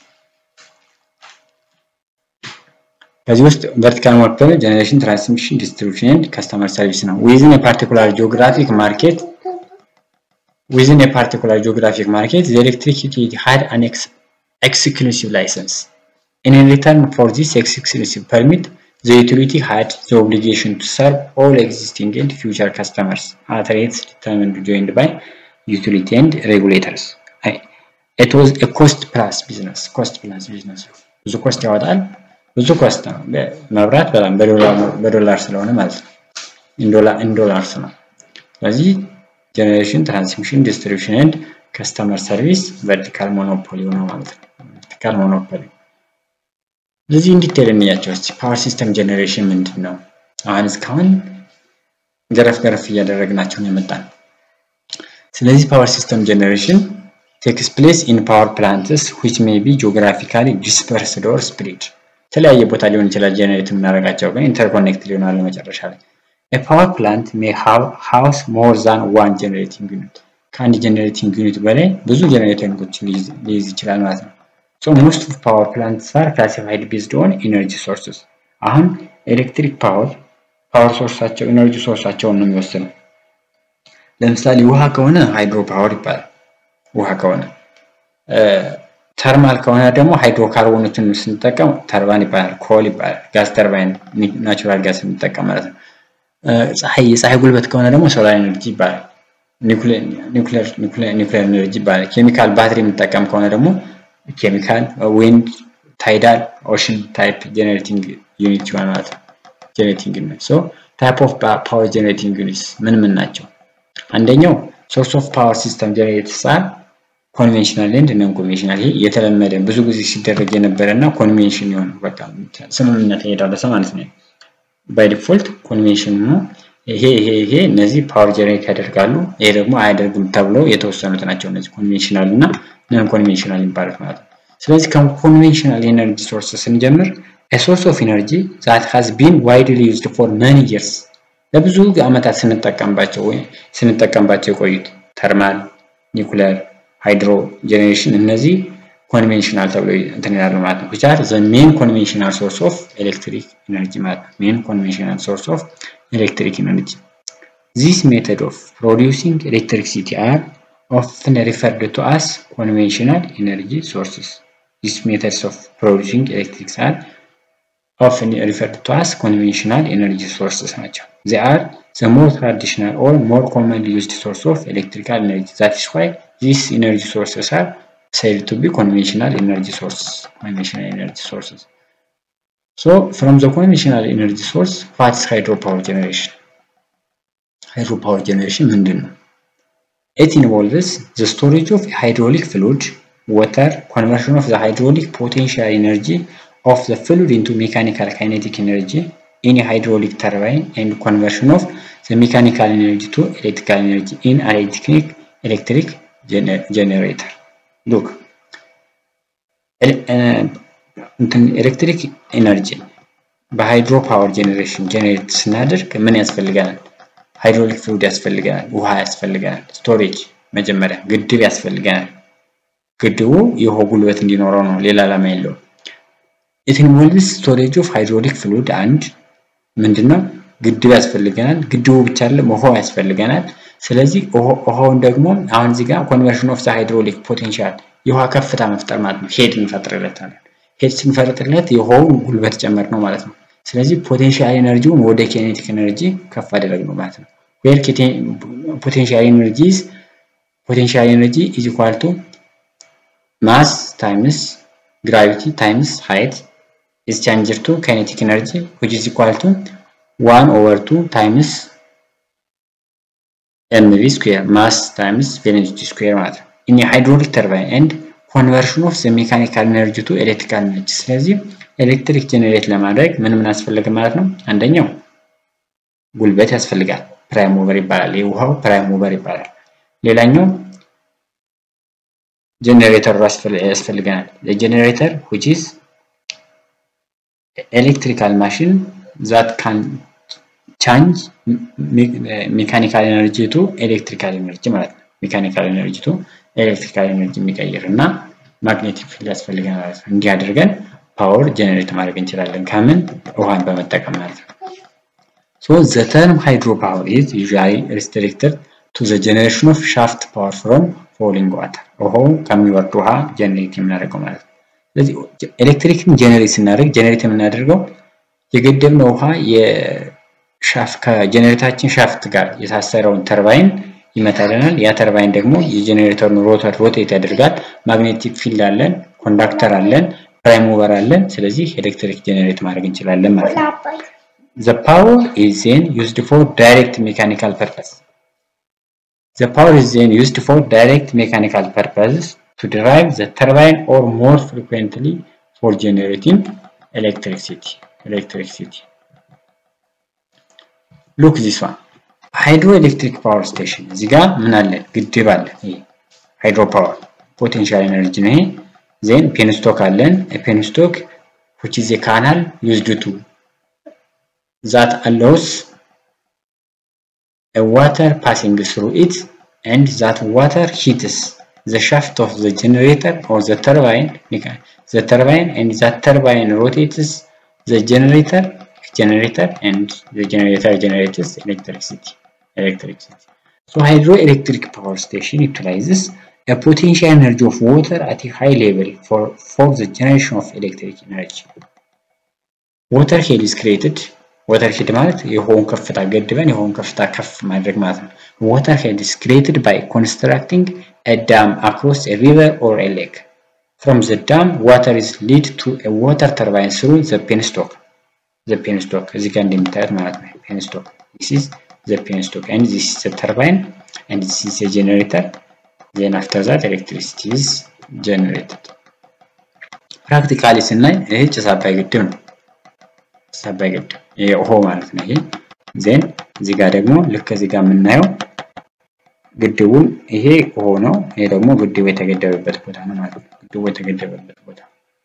ከዚህ ውስጥ ቨርቲካል ሞኖፖሊ ጀነሬሽን፣ ትራንስሚሽን፣ ዲስትሪቢዩሽን ኤንድ ከስተመር ሰርቪስ ነው። ዊዝን የፓርቲኩላር ጂኦግራፊክ ማርኬት within a particular geographic market, the electric utility had an ex exclusive license. And in return for this exclusive permit, the utility had the obligation to serve all existing and future customers at rates determined joined by utility and regulators. It was a cost plus business. Cost plus business. ብዙ ኮስት ያወጣል። ብዙ ኮስት ነው። መብራት በጣም በዶላር ስለሆነ ማለት ነው። ኢንዶላርስ ነው። ስለዚህ ጀነሬሽን ትራንስሚሽን ዲስትሪቢሽን ኤንድ ከስተመር ሰርቪስ ቨርቲካል ሞኖፖሊ ነው ማለት ነው። ቨርቲካል ሞኖፖሊ። ስለዚህ እንዲቴል እንያቸው እስቲ። ፓወር ሲስተም ጀነሬሽን ምንድን ነው? አሁን እስካሁን ገረፍ ገረፍ እያደረግናቸው ነው የመጣን። ስለዚህ ፓወር ሲስተም ጀነሬሽን ቴክስ ፕሌስ ኢን ፓወር ፕላንትስ ዊች ሜይ ቢ ጂኦግራፊካሊ ዲስፐርስድ ኦር ስፕሪድ። የተለያየ ቦታ ሊሆን ይችላል ጀነሬት የምናደርጋቸው ግን ኢንተርኮኔክት ሊሆናሉ መጨረሻ ላይ A power plant may have house more than one generating unit. ከአንድ ጀነሬቲንግ ዩኒት በላይ ብዙ ጀነሬተሮችን ሊይዝ ይችላል ማለት ነው። ሶ ሞስት ኦፍ ፓወር ፕላንትስ አር ክላሲፋይድ ቤዝድ ኦን ኢነርጂ ሶርስስ። አሁን ኤሌክትሪክ ፓወር ፓወር ሶርሳቸው ኢነርጂ ሶርሳቸውን ነው የሚወስነው። ለምሳሌ ውሃ ከሆነ ሃይድሮ ፓወር ይባላል። ውሃ ከሆነ ተርማል ከሆነ ደግሞ ሃይድሮካርቦኖችን ስንጠቀም ተርባን ይባላል። ኮል ይባላል። ጋዝ ተርባይን ናቹራል ጋዝ ስንጠቀም ማለት ነው። ፀሐይ የፀሐይ ጉልበት ከሆነ ደግሞ ሶላር ኤነርጂ ይባላል። ኒውክሌር ኤነርጂ ይባላል። ኬሚካል ባትሪ የምንጠቀም ከሆነ ደግሞ ኬሚካል፣ ዊንድ፣ ታይዳል፣ ኦሽን ታይፕ ጄኔሬቲንግ ዩኒት ይሆናል ማለት ነው። ጄኔሬቲንግ ዩኒት ሶ ታይፕ ኦፍ ፓወር ጄኔሬቲንግ ዩኒትስ ምን ምን ናቸው? አንደኛው ሶርስ ኦፍ ፓወር ሲስተም ጄኔሬተርስ አር ኮንቬንሽናል ኤንድ ነን ኮንቬንሽናል። ይሄ የተለመደ ብዙ ጊዜ ሲደረግ የነበረ እና ኮንቬንሽን የሆነ በቃ ስምምነት የተደረሰ ማለት ነው። ባይ ዲፎልት ኮንቬንሽን ነው። ይሄ ይሄ ይሄ እነዚህ ፓወር ጀነሬት ያደርጋሉ፣ ይሄ ደግሞ አያደርግም ተብለው የተወሰኑት ናቸው። እነዚህ ኮንቬንሽናል እና ነን ኮንቬንሽናል የሚባሉት ማለት ነው። ስለዚህ ከኮንቬንሽናል ኤነርጂ ሶርስ ስንጀምር ሶርስ ኦፍ ኤነርጂ ዛት ሃዝ ቢን ዋይድሊ ዩዝድ ፎር መኒ ይርስ ለብዙ ዓመታት ስንጠቀምባቸው ወይ ስንጠቀምባቸው የቆዩት ተርማል፣ ኒኩለር፣ ሃይድሮ ጀኔሬሽን እነዚህ ኮንቬንሽናል ተብሎ እንትን ይላሉ ማለት ነው። which are the main conventional source of electric energy ማለት ነው። main conventional source of electric energy. This method of producing electricity are often referred to as conventional energy sources. These methods of producing electricity are often referred to as conventional energy sources ናቸው። They are the more traditional or more commonly used source of electrical energy. That is why these energy sources are said to be conventional energy sources. Conventional energy sources. So from the conventional energy source, what is hydropower generation? hydropower generation ምንድን ነው? It involves the storage of hydraulic fluid, water, conversion of the hydraulic potential energy of the fluid into mechanical kinetic energy in a hydraulic turbine and conversion of the mechanical energy to electrical energy in an electric, electric gener generator. Look, ኤሌክትሪክ ኤነርጂ በሃይድሮ ፓወር ጀኔሬሽን ጀኔሬት ስናደርግ ምን ያስፈልገናል? ሃይድሮሊክ ፍሉድ ያስፈልገናል፣ ውሃ ያስፈልገናል፣ ስቶሬጅ መጀመሪያ ግድብ ያስፈልገናል። ግድቡ የውሃ ጉልበት እንዲኖረው ነው፣ ሌላ ዓላማ የለውም። ኢት ኢንቮልቭስ ስቶሬጅ ኦፍ ሃይድሮሊክ ፍሉድ አንድ ምንድነው? ግድብ ያስፈልገናል። ግድቡ ብቻ አይደለም ውሃው ያስፈልገናል። ስለዚህ ውሃውን ደግሞ አሁን እዚህ ጋር ኮንቨርሽን ኦፍ ዘ ሃይድሮሊክ ፖቴንሻል የውሃ ከፍታ መፍጠር ማለት ነው። ሄድ እንፈጥርለታለን። ሄድ ስንፈጥርለት የውሃውን ጉልበት ጨመር ነው ማለት ነው። ስለዚህ ፖቴንሻል ኤነርጂውን ወደ ኬኔቲክ ኤነርጂ ከፍ አደረግ ነው ማለት ነው። ዌር ፖቴንሻል ኤነርጂ ፖቴንሻል ኤነርጂ ኢዝ ኢኳል ቱ ማስ ታይምስ ግራቪቲ ታይምስ ሃይት ኢዝ ቻንጅድ ቱ ኬኔቲክ ኤነርጂ ዊች ኢዝ ኢኳል ቱ ዋን ኦቨር ቱ ታይምስ ኤምቪ ስኩዌር ማስ ታይምስ ቬሎሲቲ ስኩዌር ማለት ነው። ኢን ሃይድሮሊክ ተርባይን ኤንድ ኮንቨርሽን ኦፍ ዘ ሜካኒካል ኤነርጂ ቱ ኤሌክትሪካል ኤነርጂ። ስለዚህ ኤሌክትሪክ ጀኔሬት ለማድረግ ምን ምን ያስፈልግ ማለት ነው? አንደኛው ጉልበት ያስፈልጋል፣ ፕራይም ሙቨር ይባላል። የውሃው ፕራይም ሙቨር ይባላል። ሌላኛው ጀኔሬተር ያስፈልገናል። ጀኔሬተር which is ኤሌክትሪካል ማሽን ዛት ካን ቻንጅ ሜካኒካል ኤነርጂ ቱ ኤሌክትሪካል ኤነርጂ ማለት ነው። ሜካኒካል ኤነርጂ ቱ ኤሌክትሪካል ኤነርጂ የሚቀይር እና ማግኔቲክ ፊልድ ያስፈልገናል ማለት ነው። እንዲህ አድርገን ፓወር ጀነሬት ማድረግ እንችላለን። ከምን ውሃን በመጠቀም ማለት ነው። ሶ ዘ ተርም ሃይድሮ ፓወር ኢዝ ዩዥዋሊ ሪስትሪክትድ ቱ ዘ ጀነሬሽን ኦፍ ሻፍት ፓወር ፍሮም ፎሊንግ ዋተር ውሃው ከሚወርድ ውሃ ጀነሬት የምናደርገው ማለት ነው። ስለዚህ ኤሌክትሪክን ጀነሬት ስናደርግ ጀነሬት የምናደርገው የገደብነው ውሃ ከጀነሬታችን ሻፍት ጋር የታሰረውን ተርባይን ይመታልናል። ያ ተርባይን ደግሞ የጀኔሬተሩን ሮተር ሮቴት ያደርጋል። ማግኔቲክ ፊልድ አለን፣ ኮንዳክተር አለን፣ ፕራይም ሙቨር አለን። ስለዚህ ኤሌክትሪክ ጀኔሬት ማድረግ እንችላለን ማለት ነው። ዘ ፓወር ኢዝ ዜን ዩዝድ ፎር ዳይሬክት ሜካኒካል ፐርፐስ ዘ ፓወር ኢዝ ዜን ዩዝድ ፎር ዳይሬክት ሜካኒካል ፐርፐስ ቱ ድራይቭ ዘ ተርባይን ኦር ሞር ፍሪኩዌንትሊ ፎር ጀኔሬቲንግ ኤሌክትሪሲቲ ኤሌክትሪሲቲ ሉክ ዚስ ዋን ሃይድሮ ኤሌክትሪክ ፓወር ስቴሽን እዚህ ጋር ምን አለ? ግድብ አለ። ይሄ ሃይድሮ ፓወር ፖቴንሻል ኤነርጂ ነው። ይሄ ዜን ፔንስቶክ አለን። ፔንስቶክ which is a canal used to that allows a water passing through it and that water heats the shaft of the generator or the turbine the turbine and that turbine rotates the generator generator and the generator generates electricity electricity. So hydroelectric power station utilizes a potential energy of water at a high level for, for the generation of electric energy. Water head is created. Water head ማለት የውሃውን ከፍታ ገድበን የውሃውን ከፍታ ከፍ ማድረግ ማለት ነው። Water head is created by constructing a dam across a river or a lake. From the dam, water is led to a water turbine through the penstock. The penstock እዚህ ጋር እንደምታዩት ማለት ነው። penstock. This is the penstock and this is the turbine and this is the generator then after that electricity is generated ፕራክቲካሊ ስናይ ይሄ ጭስ አባይ ግድብ ነው ጭስ አባይ ግድብ ይሄ ውሃ ማለት ነው ይሄ ዜን እዚህ ጋር ደግሞ ልክ እዚህ ጋር የምናየው ግድቡን ይሄ ውሃ ነው ይሄ ደግሞ ግድቡ የተገደበበት ቦታ ነው ማለት ነው ግድቡ የተገደበበት ቦታ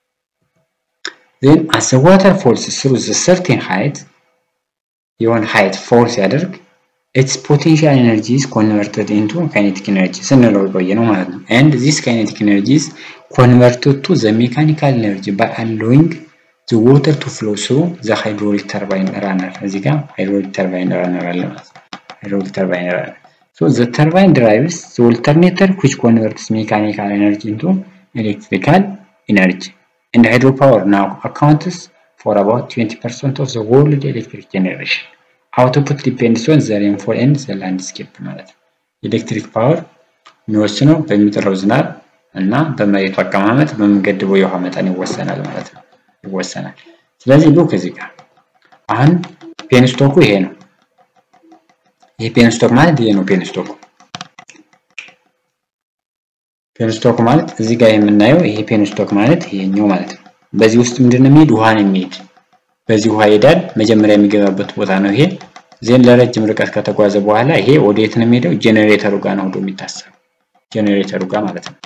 ዜን አስ ዋተር ፎልስ ስሩ ዘ ሰርቴን ሃይት የሆነ ሃይት ፎል ሲያደርግ ኢትስ ፖቴንሻል ኤነርጂ ኢዝ ኮንቨርትድ ኢንቱ ካይኔቲክ ኤነርጂ ስንለው የቆየ ነው ማለት ነው። ኤንድ ዚስ ካይኔቲክ ኤነርጂ ኢዝ ኮንቨርትድ ቱ ዘ ሜካኒካል ኤነርጂ ባይ አሎዊንግ ዘ ዋተር ቱ ፍሎ ስሩ ዘ ሃይድሮሊክ ተርባይን ራነር። እዚህ ጋር ሃይድሮሊክ ተርባይን ራነር አለ ማለት ነው። ሃይድሮሊክ ተርባይን ራነር ሶ ዘ ተርባይን ድራይቭስ ዘ ኦልተርኔተር ዊች ኮንቨርትስ ሜካኒካል ኤነርጂ ኢንቱ ኤሌክትሪካል ኤነርጂ ኤንድ ሃይድሮ ፓወር ናው አካውንትስ ፎር አባውት 20% ኦፍ ዘ ወርልድ ኤሌክትሪክ ጀነሬሽን አውቶፑት ዲፔንድስ ኦን ዘ ሬንፎል ኤንድ ዘ ላንድስኬፕ ማለት ነው። ኤሌክትሪክ ፓወር የሚወስነው በሚጥለው ዝናብ እና በመሬቱ አቀማመጥ በምንገድበው የውሃ መጠን ይወሰናል ማለት ነው ይወሰናል። ስለዚህ ሉክ እዚህ ጋር አሁን ፔንስቶኩ ይሄ ነው። ይሄ ፔንስቶክ ማለት ይሄ ነው ፔንስቶኩ። ፔንስቶክ ማለት እዚህ ጋር የምናየው ይሄ ፔንስቶክ ማለት ይሄኛው ማለት ነው። በዚህ ውስጥ ምንድን ነው የሚሄድ ውሃ ነው የሚሄድ። በዚህ ውሃ ይሄዳል። መጀመሪያ የሚገባበት ቦታ ነው ይሄ። ዜን ለረጅም ርቀት ከተጓዘ በኋላ ይሄ ወደ የት ነው የሚሄደው? ጄኔሬተሩ ጋር ነው ሄዶ የሚታሰረው ጄኔሬተሩ ጋር ማለት ነው።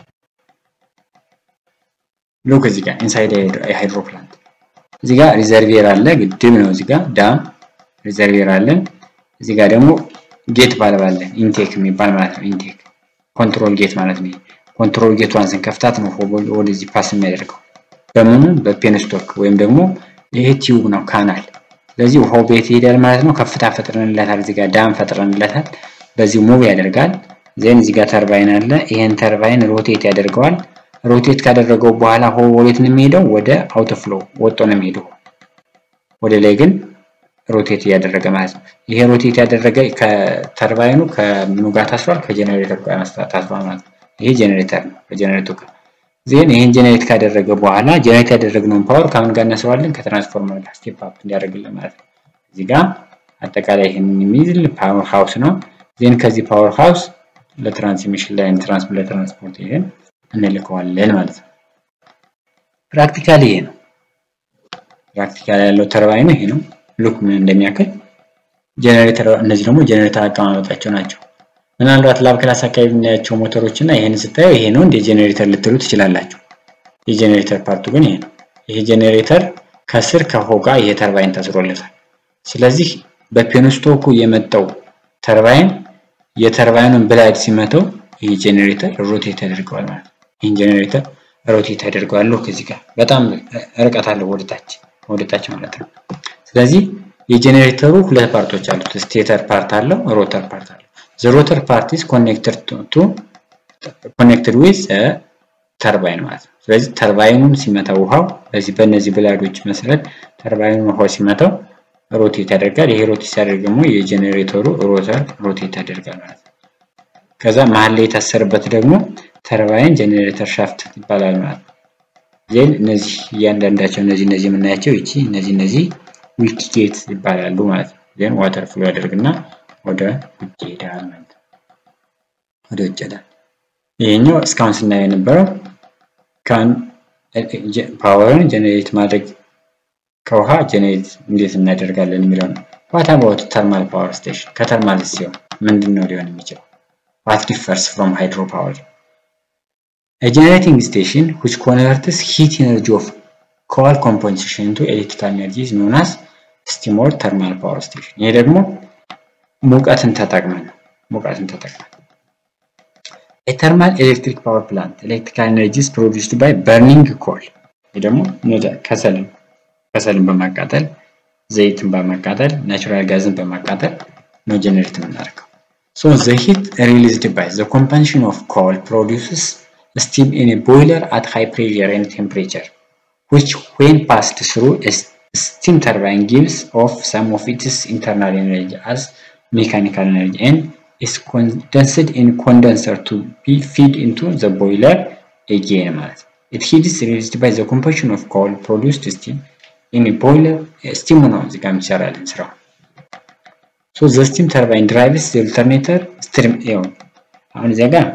ሉክ እዚህ ጋር ኢንሳይድ ሃይድሮ ፕላንት እዚህ ጋር ሪዘርቪየር አለ፣ ግድብ ነው። እዚህ ጋር ዳም ሪዘርቪየር አለን። እዚህ ጋር ደግሞ ጌት ባልብ አለ፣ ኢንቴክ የሚባል ማለት ነው። ኢንቴክ ኮንትሮል ጌት ማለት ነው። ኮንትሮል ጌቷን ስንከፍታት ነው ወደዚህ ፓስ የሚያደርገው በምኑ በፔንስቶክ ወይም ደግሞ ይሄ ቲዩብ ነው ካናል። ስለዚህ ውሃው ቤት ይሄዳል ማለት ነው። ከፍታ ፈጥረንለታል፣ እዚህ ጋር ዳም ፈጥረንለታል። በዚህ ሙቭ ያደርጋል። ዜን እዚህ ጋር ተርባይን አለ። ይሄን ተርባይን ሮቴት ያደርገዋል። ሮቴት ካደረገው በኋላ ሆ ወዴት ነው የሚሄደው? ወደ አውቶፍሎ ወጦ ነው የሚሄደው። ወደ ላይ ግን ሮቴት እያደረገ ማለት ነው። ይሄ ሮቴት ያደረገ ከተርባይኑ ከምኑ ጋር ታስሯል? ከጀኔሬተር ጋር ታስሯል ማለት ነው። ይሄ ጀኔሬተር ነው። ከጀኔሬተሩ ጋር ዜን ይሄን ጀኔሬት ካደረገ በኋላ ጀኔሬት ያደረግነውን ፓወር ከምን ጋር እናስረዋለን? ከትራንስፎርመር ጋር ስቴፕ አፕ እንዲያደርግልን ማለት ነው። እዚህ ጋር አጠቃላይ ይሄንን የሚይዝል ፓወር ሃውስ ነው። ዜን ከዚህ ፓወር ሃውስ ለትራንስሚሽን ላይን ትራንስሚት ለትራንስፖርት ይሄን እንልከዋለን ማለት ነው። ፕራክቲካሊ ይሄ ነው። ፕራክቲካሊ ያለው ተርባይኑ ይሄ ነው። ሉክ ምን እንደሚያክል ጀነሬተር፣ እነዚህ ደግሞ ጀነሬተር አቀማመጣቸው ናቸው። ምናልባት ላብ ክላስ አካባቢ የምናያቸው ሞተሮች እና ይሄን ስታየው ይሄ ነው እንደ ጀነሬተር ልትሉ ትችላላችሁ። የጀነሬተር ፓርቱ ግን ይሄ ነው። ይሄ ጀነሬተር ከስር ከሆጋ ይሄ ተርባይን ታስሮለታል። ስለዚህ በፔንስቶኩ የመጣው ተርባይን የተርባይኑን ብላድ ሲመተው ይህ ጄኔሬተር ሮቴት ያደርገዋል ማለት ነው። ይህን ጄኔሬተር ሮቴት ያደርገዋል። ከዚህ ጋር በጣም ርቀት አለው ወደታች ወደታች ማለት ነው። ስለዚህ የጄኔሬተሩ ሁለት ፓርቶች አሉት። ስቴተር ፓርት አለው፣ ሮተር ፓርት አለው። ዘ ሮተር ፓርት ኢዝ ኮኔክትድ ቱ ኮኔክትድ ዊዝ ተርባይን ማለት ነው። ስለዚህ ተርባይኑን ሲመታ ውሃው በዚህ በእነዚህ ብላዶች መሰረት ተርባይኑን ውሃው ሲመታው ሮቴት ያደርጋል። ይሄ ሮቴት ሲያደርግ ደግሞ የጄኔሬተሩ ሮተር ሮቴት ያደርጋል ማለት ነው። ከዛ መሀል ላይ የታሰረበት ደግሞ ተርባይን ጄኔሬተር ሻፍት ይባላል ማለት ነው። ዜን እነዚህ እያንዳንዳቸው እነዚህ እነዚህ የምናያቸው ይቺ እነዚህ እነዚህ ዊክ ጌት ይባላሉ ማለት ነው። ዜን ዋተር ፍሎ ያደርግና ወደ ውጭ ይሄዳል ማለት ነው። ወደ ውጭ ይሄዳል። ይሄኛው እስካሁን ስናየው የነበረው ካን ፓወርን ጄኔሬት ማድረግ ከውሃ ጄኔሬት እንዴት እናደርጋለን የሚለው ነው። ዋት አባውት ተርማል ፓወር ስቴሽን ከተርማል ሲሆን ምንድን ነው ሊሆን የሚችለው? what differs from hydropower. A generating station which converts heat energy of coal composition into electrical energy is known as steam or thermal power station. ይሄ ደግሞ ሙቀትን ተጠቅመን ነው። ሙቀትን ተጠቅመን A thermal electric power plant electrical energy is produced by burning coal. ይሄ ደግሞ ከሰልን ከሰልን በማቃጠል ዘይትን በማቃጠል ናቹራል ጋዝን በማቃጠል ነው ጀነሬት የምናደርገው። So the heat released by the combustion of coal produces steam in a boiler at high pressure and temperature, which when passed through a steam turbine gives off some of its internal energy as mechanical energy and is condensed in condenser to be fed into the boiler again. It heat is released by the combustion of coal produced steam in a boiler. Steam ነው እዚህ ጋር የሚሰራልን ስራው ሶ ዘ ስቲም ተርባይን ድራይቭስ ዘ ኦልተርኔተር ስትሪም ይኸው አሁን እዚያ ጋር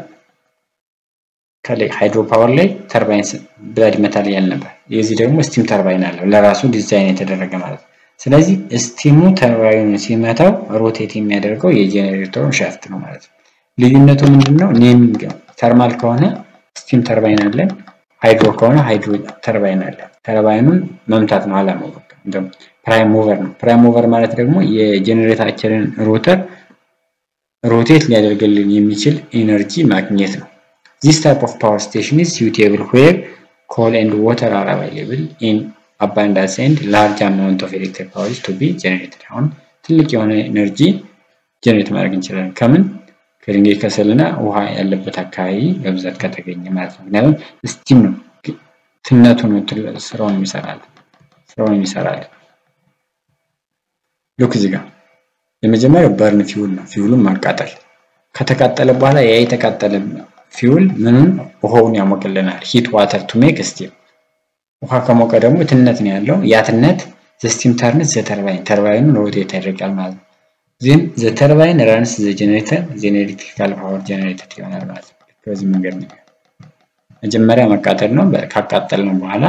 ከላይ ሃይድሮ ፓወር ላይ ተርባይን ብላድ መታል ያል ነበር። የዚህ ደግሞ ስቲም ተርባይን አለው ለራሱ ዲዛይን የተደረገ ማለት ነው። ስለዚህ ስቲሙ ተርባይኑን ሲመታው ሮቴት የሚያደርገው የጄኔሬተሩን ሻፍት ነው ማለት ነው። ልዩነቱ ምንድን ነው? ኔሚንግ ነው። ተርማል ከሆነ ስቲም ተርባይን አለን፣ ሃይድሮ ከሆነ ሃይድሮ ተርባይን አለን። ተርባይኑን መምታት ነው አላማው። እንደውም ፕራይም ሙቨር ነው። ፕራይም ሙቨር ማለት ደግሞ የጄኔሬተራችንን ሮተር ሮቴት ሊያደርግልን የሚችል ኢነርጂ ማግኘት ነው። ዚስ ታይፕ ኦፍ ፓወር ስቴሽን ኢዝ ሱቴብል ዌር ኮል ኤንድ ዋተር አር አቫይላብል ኢን አባንዳንስ ኤንድ ላርጅ አማውንት ኦፍ ኤሌክትሪክ ፓወር ቱ ቢ ጄኔሬትድ። አሁን ትልቅ የሆነ ኤነርጂ ጄኔሬት ማድረግ እንችላለን። ከምን ከድንጋይ ከሰልና ውሃ ያለበት አካባቢ በብዛት ከተገኘ ማለት ነው። ምክንያቱም ስቲም ነው ትነቱ ነው ስራውን ይሰራል ስራውን ይሰራል። ሉክ እዚህ ጋር የመጀመሪያው በርን ፊውል ነው። ፊውሉን ማቃጠል ከተቃጠለ በኋላ ያ የተቃጠለ ፊውል ምኑን ውሃውን ያሞቅልናል። ሂት ዋተር ቱ ሜክ ስቲም። ውሃ ከሞቀ ደግሞ ትነት ነው ያለው። ያ ትነት ዘስቲም ተርንስ ዘተርባይን ተርባይኑን ሮቴት ያደርጋል ማለት ነው። ዚህም ዘተርባይን ራንስ ዘጀኔሬተር ጄኔሬቲካል ፓወር ጀኔሬተር ይሆናል ማለት ነው። በዚህ መንገድ ነው። መጀመሪያ መቃጠል ነው። ካቃጠል ነው በኋላ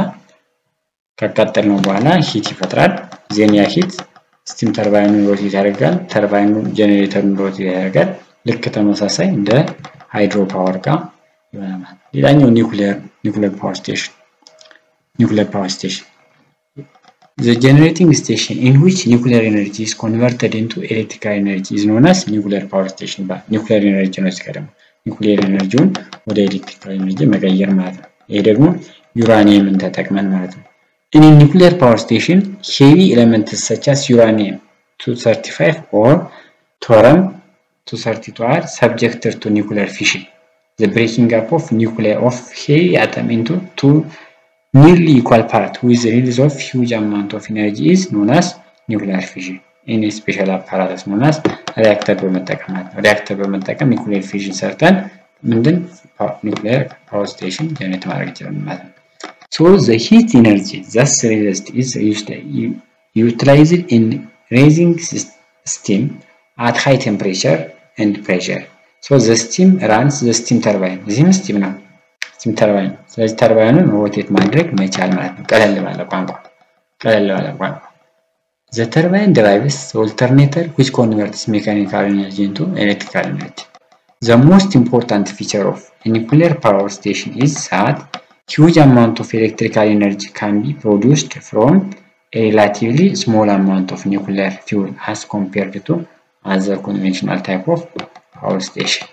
ካቃጠል ነው በኋላ ሂት ይፈጥራል። ዜን ያ ሂት ስቲም ተርባይኑን ሮቴት ያደርጋል። ተርባይኑ ጀኔሬተሩን ሮቴት ያደርጋል። ልክ ተመሳሳይ እንደ ሃይድሮ ፓወር ጋር ይሆናል። ሌላኛው ኒውክሊየር ኒውክሊየር ፓወር ስቴሽን ኒውክሊየር ፓወር ስቴሽን The generating station in which nuclear energy is converted into electrical energy is known as nuclear power station ይባላል። ኒውክሊየር ኤነርጂ ነው። እዚህ ደግሞ ኒውክሊየር ኤነርጂውን ወደ ኤሌክትሪካል ኤነርጂ መቀየር ማለት ነው። ይሄ ደግሞ ዩራኒየምን ተጠቅመን ማለት ነው። In a nuclear power station, heavy elements such as uranium 235 or thorium 232 are subjected to nuclear fission. The breaking up of nuclei of heavy atom into two nearly equal parts with the release of huge amount of energy is known as nuclear fission. In a special apparatus known as reactor በመጠቀም ማለት ነው። ሪያክተር በመጠቀም ኒውክሊየር ፊዥን ሰርተን ምንድን ኒውክሊየር ፓወር ስቴሽን ጀነሬት ማድረግ ይችላል ማለት ነው። So the heat energy thus released is used, utilized in raising steam at high temperature and pressure. So the steam runs the steam turbine. እዚህም ስቲም ነው ስቲም ተርባይን። ስለዚህ ተርባይኑን ሮቴት ማድረግ መቻል ማለት ነው። ቀለል ባለ ቋንቋ ቀለል ባለ ቋንቋ The turbine drives the alternator which converts mechanical energy into electrical energy. The most important feature of a nuclear power station is that huge amount of electrical energy can be produced from a relatively small amount of nuclear fuel as compared to other conventional type of power station.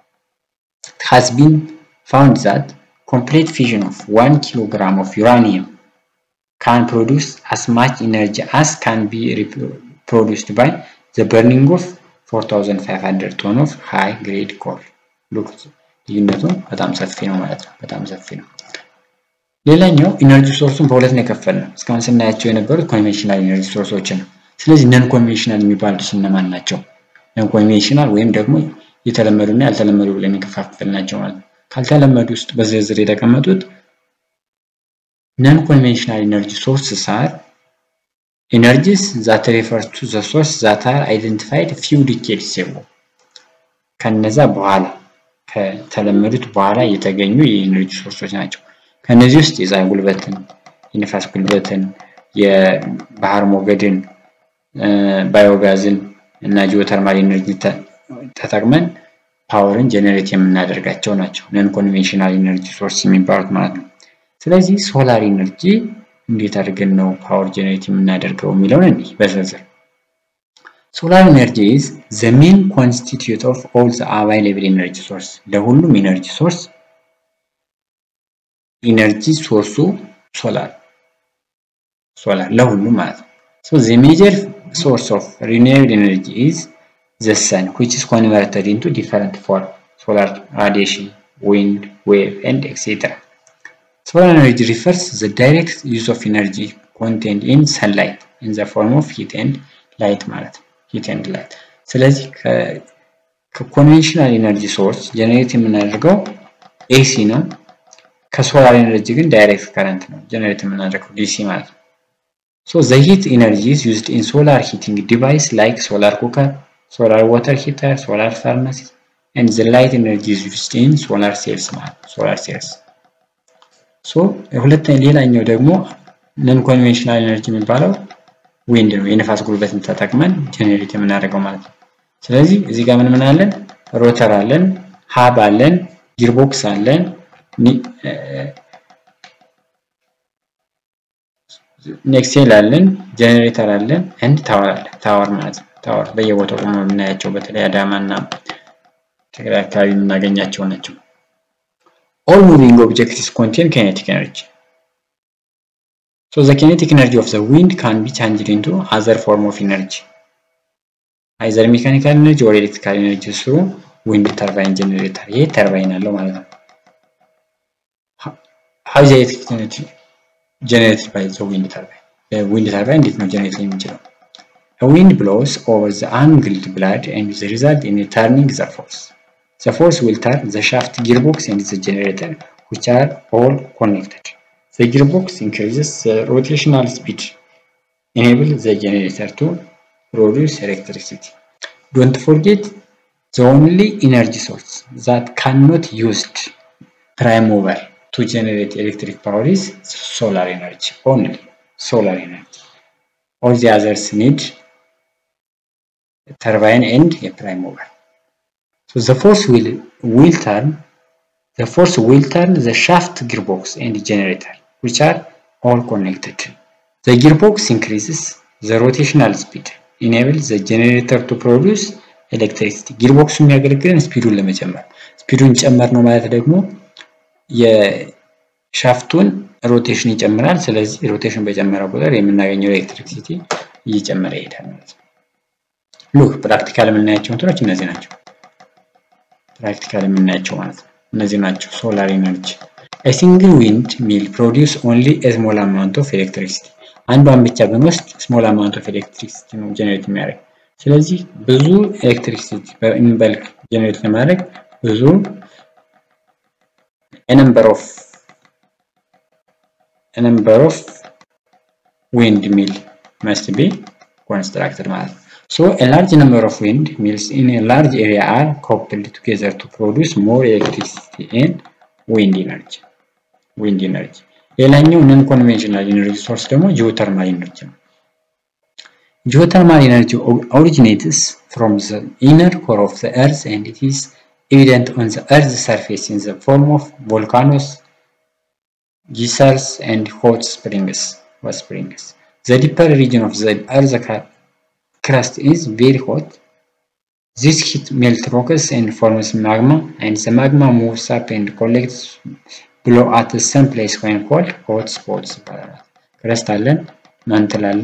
It has been found that complete fission of 1 kilogram of uranium can produce as much energy as can be produced by the burning of 4500 ton of high grade coal. Look, ልዩነቱ በጣም ሰፊ ነው ማለት ነው። በጣም ሰፊ ነው። ሌላኛው ኢነርጂ ሶርሱን በሁለት ነው የከፈልነው። እስካሁን ስናያቸው የነበሩት ኮንቬንሽናል ኢነርጂ ሶርሶችን ነው። ስለዚህ ነን ኮንቬንሽናል የሚባሉት እነማን ናቸው? ነን ኮንቬንሽናል ወይም ደግሞ የተለመዱ እና ያልተለመዱ ብለን የከፋፈል ናቸው ማለት ነው። ካልተለመዱ ውስጥ በዝርዝር የተቀመጡት ነን ኮንቬንሽናል ኢነርጂ ሶርስስ አር ኢነርጂስ ዛት ሪፈርስ ቱ ዘ ሶርስ ዛት አር አይደንቲፋይድ ፊው ዲኬድስ አጎ ከነዛ በኋላ ከተለመዱት በኋላ የተገኙ የኢነርጂ ሶርሶች ናቸው። ከነዚህ ውስጥ የፀሐይ ጉልበትን፣ የንፋስ ጉልበትን፣ የባህር ሞገድን፣ ባዮጋዝን እና ጂኦተርማል ኢነርጂ ተጠቅመን ፓወርን ጀኔሬት የምናደርጋቸው ናቸው። ነን ኮንቬንሽናል ኢነርጂ ሶርስ የሚባሉት ማለት ነው። ስለዚህ ሶላር ኢነርጂ እንዴት አድርገን ነው ፓወር ጀኔሬት የምናደርገው የሚለውን እንዲህ በዝርዝር ሶላር ኢነርጂ ኢዝ ዘ ሜን ኮንስቲትዩት ኦፍ ኦል ዘ አቫይላብል ኢነርጂ ሶርስ ለሁሉም ኢነርጂ ሶርስ ኢነርጂ ሶርሱ ሶላር ሶላር ለሁሉም ማለት ነው። ሶ ዘ ሜጀር ሶርስ ኦፍ ሪኒዌብል ኤነርጂ ኢዝ ዘ ሰን which is converted into different form solar radiation wind wave and etc solar energy refers the direct use of energy contained in sunlight in the form of heat and light ማለት ነው heat and light ስለዚህ ከኮንቬንሽናል ኤነርጂ ሶርስ ጀነሬት የምናደርገው ኤሲ ነው ከሶላር ኤነርጂ ግን ዳይሬክት ከረንት ነው ጀነሬት የምናደርገው ዲሲ ማለት ነው ሶ ዘ ሂት ኤነርጂ ኢዝ ዩዝድ ኢን ሶላር ሂቲንግ ዲቫይስ ላይክ ሶላር ኩከር ሶላር ዋተር ሂተር ሶላር ፈርነስ ኤንድ ዘ ላይት ኤነርጂ ኢዝ ዩዝድ ኢን ሶላር ሴልስ ማለት ሶላር ሴልስ ሶ ሁለተኛ ሌላኛው ደግሞ ነን ኮንቬንሽናል ኤነርጂ የሚባለው ዊንድ ነው የንፋስ ጉልበትን ተጠቅመን ጀነሬት የምናደርገው ማለት ነው ስለዚህ እዚህ ጋር ምን ምን አለን ሮተር አለን ሀብ አለን ጊርቦክስ አለን ኔክሴል አለን ጀኔሬተር አለን ኤንድ ታወር አለ ታወር ማለት ነው ታወር በየቦታው ቆሞ የምናያቸው በተለይ አዳማ እና ትግራይ አካባቢ የምናገኛቸው ናቸው ኦል ሙቪንግ ኦብጀክትስ ኮንቴን ካይኔቲክ ኤነርጂ So the kinetic energy of the wind can be changed into other form of energy, either mechanical energy or electrical energy through wind turbine generator. ይሄ ተርባይን አለው ማለት ነው። How is the electric energy generated by the wind turbine? wind turbine እንዴት ነው ጀነሬት የሚችለው? A wind blows over the angled blade and the result in turning the force. The force will turn the shaft gearbox and the generator, which are all connected. The gearbox increases the rotational speed, enable the generator to produce electricity. Don't forget the only energy source that cannot used prime mover to generate electric power is solar energy only solar energy all the others need turbine and a prime mover so the force will will turn the force will turn the shaft gearbox and generator which are all connected the gearbox increases the rotational speed enable the generator to produce electricity ጊርቦክሱ የሚያገለግለን ስፒዱን ለመጨመር ስፒዱን ጨመር ነው ማለት ደግሞ የሻፍቱን ሮቴሽን ይጨምራል ስለዚህ ሮቴሽን በጨመረ ቁጥር የምናገኘው ኤሌክትሪክሲቲ እየጨመረ ይሄዳል ማለት ነው ሉክ ፕራክቲካል የምናያቸው እንትኖች እነዚህ ናቸው ፕራክቲካል የምናያቸው ማለት ነው እነዚህ ናቸው ሶላር ኤነርጂ A single wind mill produce only a small amount of electricity. አንዷን ብቻ ብንወስድ ስሞል አማውንት ኦፍ ኤሌክትሪሲቲ ነው ጀነሬት የሚያደርግ። ስለዚህ ብዙ ኤሌክትሪሲቲ በኢንበልክ ጀነሬት ለማድረግ ብዙ ነምበር ኦፍ ነምበር ኦፍ ዊንድ ሚል መስት ቢ ኮንስትራክትድ ማለት ነው። So a large number of wind mills in a large area are coupled together to produce more electricity and wind energy. wind energy. ሌላኛው ነን ኮንቬንሽናል ኢነርጂ ሶርስ ደግሞ ጂኦተርማል ኢነርጂ ነው። ጂኦተርማል ኢነርጂ originates from the inner core of the earth and it is evident on the earth's surface in the form of volcanoes, geysers and hot springs. Hot springs. The deeper region of the earth's crust is very hot. This heat melts rocks and forms magma and the magma moves up and collects below at the same place when called hot spots ይባላል። ክረስት አለን፣ ማንትል አለ፣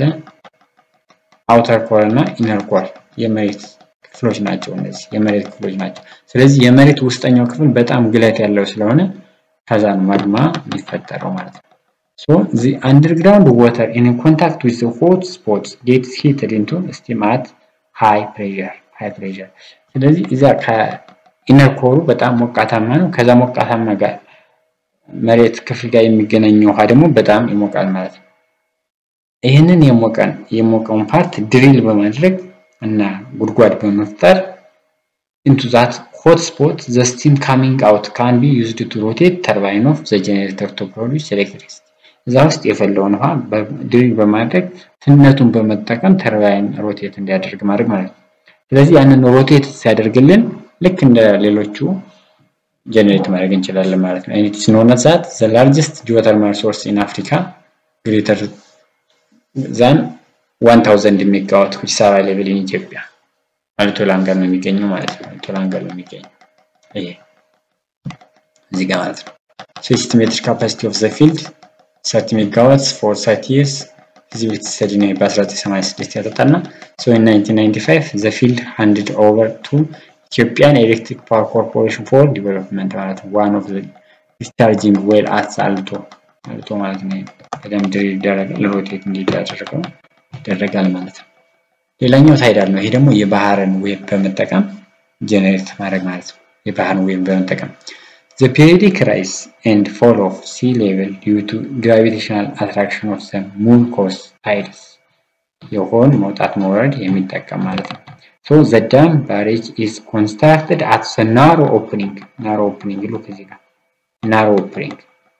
አውተር ኮር እና ኢነር ኮር የመሬት ክፍሎች ናቸው። እነዚህ የመሬት ክፍሎች ናቸው። ስለዚህ የመሬት ውስጠኛው ክፍል በጣም ግለት ያለው ስለሆነ ከዛ ነው ማግማ የሚፈጠረው ማለት ነው። So the underground water in contact with the hot spots gets heated into steam at high pressure. high pressure. ስለዚህ እዛ ከኢነር ኮሩ በጣም ሞቃታማ ነው። ከዛ ሞቃታማ ጋር መሬት ክፍል ጋር የሚገናኘው ውሃ ደግሞ በጣም ይሞቃል ማለት ነው። ይህንን የሞቀን የሞቀውን ፓርት ድሪል በማድረግ እና ጉድጓድ በመፍጠር into that hot spot the steam coming out can be used to rotate turbine of the generator to produce electricity. እዛ ውስጥ የፈለውን ውሃ ድሪል በማድረግ ትነቱን በመጠቀም ተርባይን ሮቴት እንዲያደርግ ማድረግ ማለት ነው። ስለዚህ ያንን ሮቴት ሲያደርግልን ልክ እንደ ሌሎቹ ጀነሬት ማድረግ እንችላለን ማለት ነው። ኢት ኢዝ ኖን ዛት ዘ ላርጀስት ጂኦተርማል ሶርስ ኢን አፍሪካ ግሬተር ዛን 1000 ሜጋዋት which is available in ኢትዮጵያ አልቶ ላንጋር ነው የሚገኘው ማለት ነው። አልቶ ላንጋር ነው የሚገኘው ይሄ እዚህ ጋር ማለት ነው። So estimated capacity of the field 30 megawatts for 30 years ፊዚቢሊቲ ስተዲ ነው በ1986 ያጠጣና so in 1995 the field handed over to Ethiopian Electric Power Corporation for development ማለት ነው one of the discharging well at አልቶ አልቶ ማለት ነው በደንብ ድሪል ይደረጋል ሮቴት እንዲደረገው ይደረጋል ማለት ነው ሌላኛው ታይዳል ነው ይሄ ደግሞ የባህርን ዌብ በመጠቀም ጀነሬት ማድረግ ማለት ነው የባህርን ዌብ በመጠቀም The periodic rise and fall of sea level due to gravitational attraction of the moon cause tides የሆን መውጣት መውረድ የሚጠቀም ማለት ነው። So the dam barrage is constructed at the narrow opening narrow opening look እዚህ ጋር narrow opening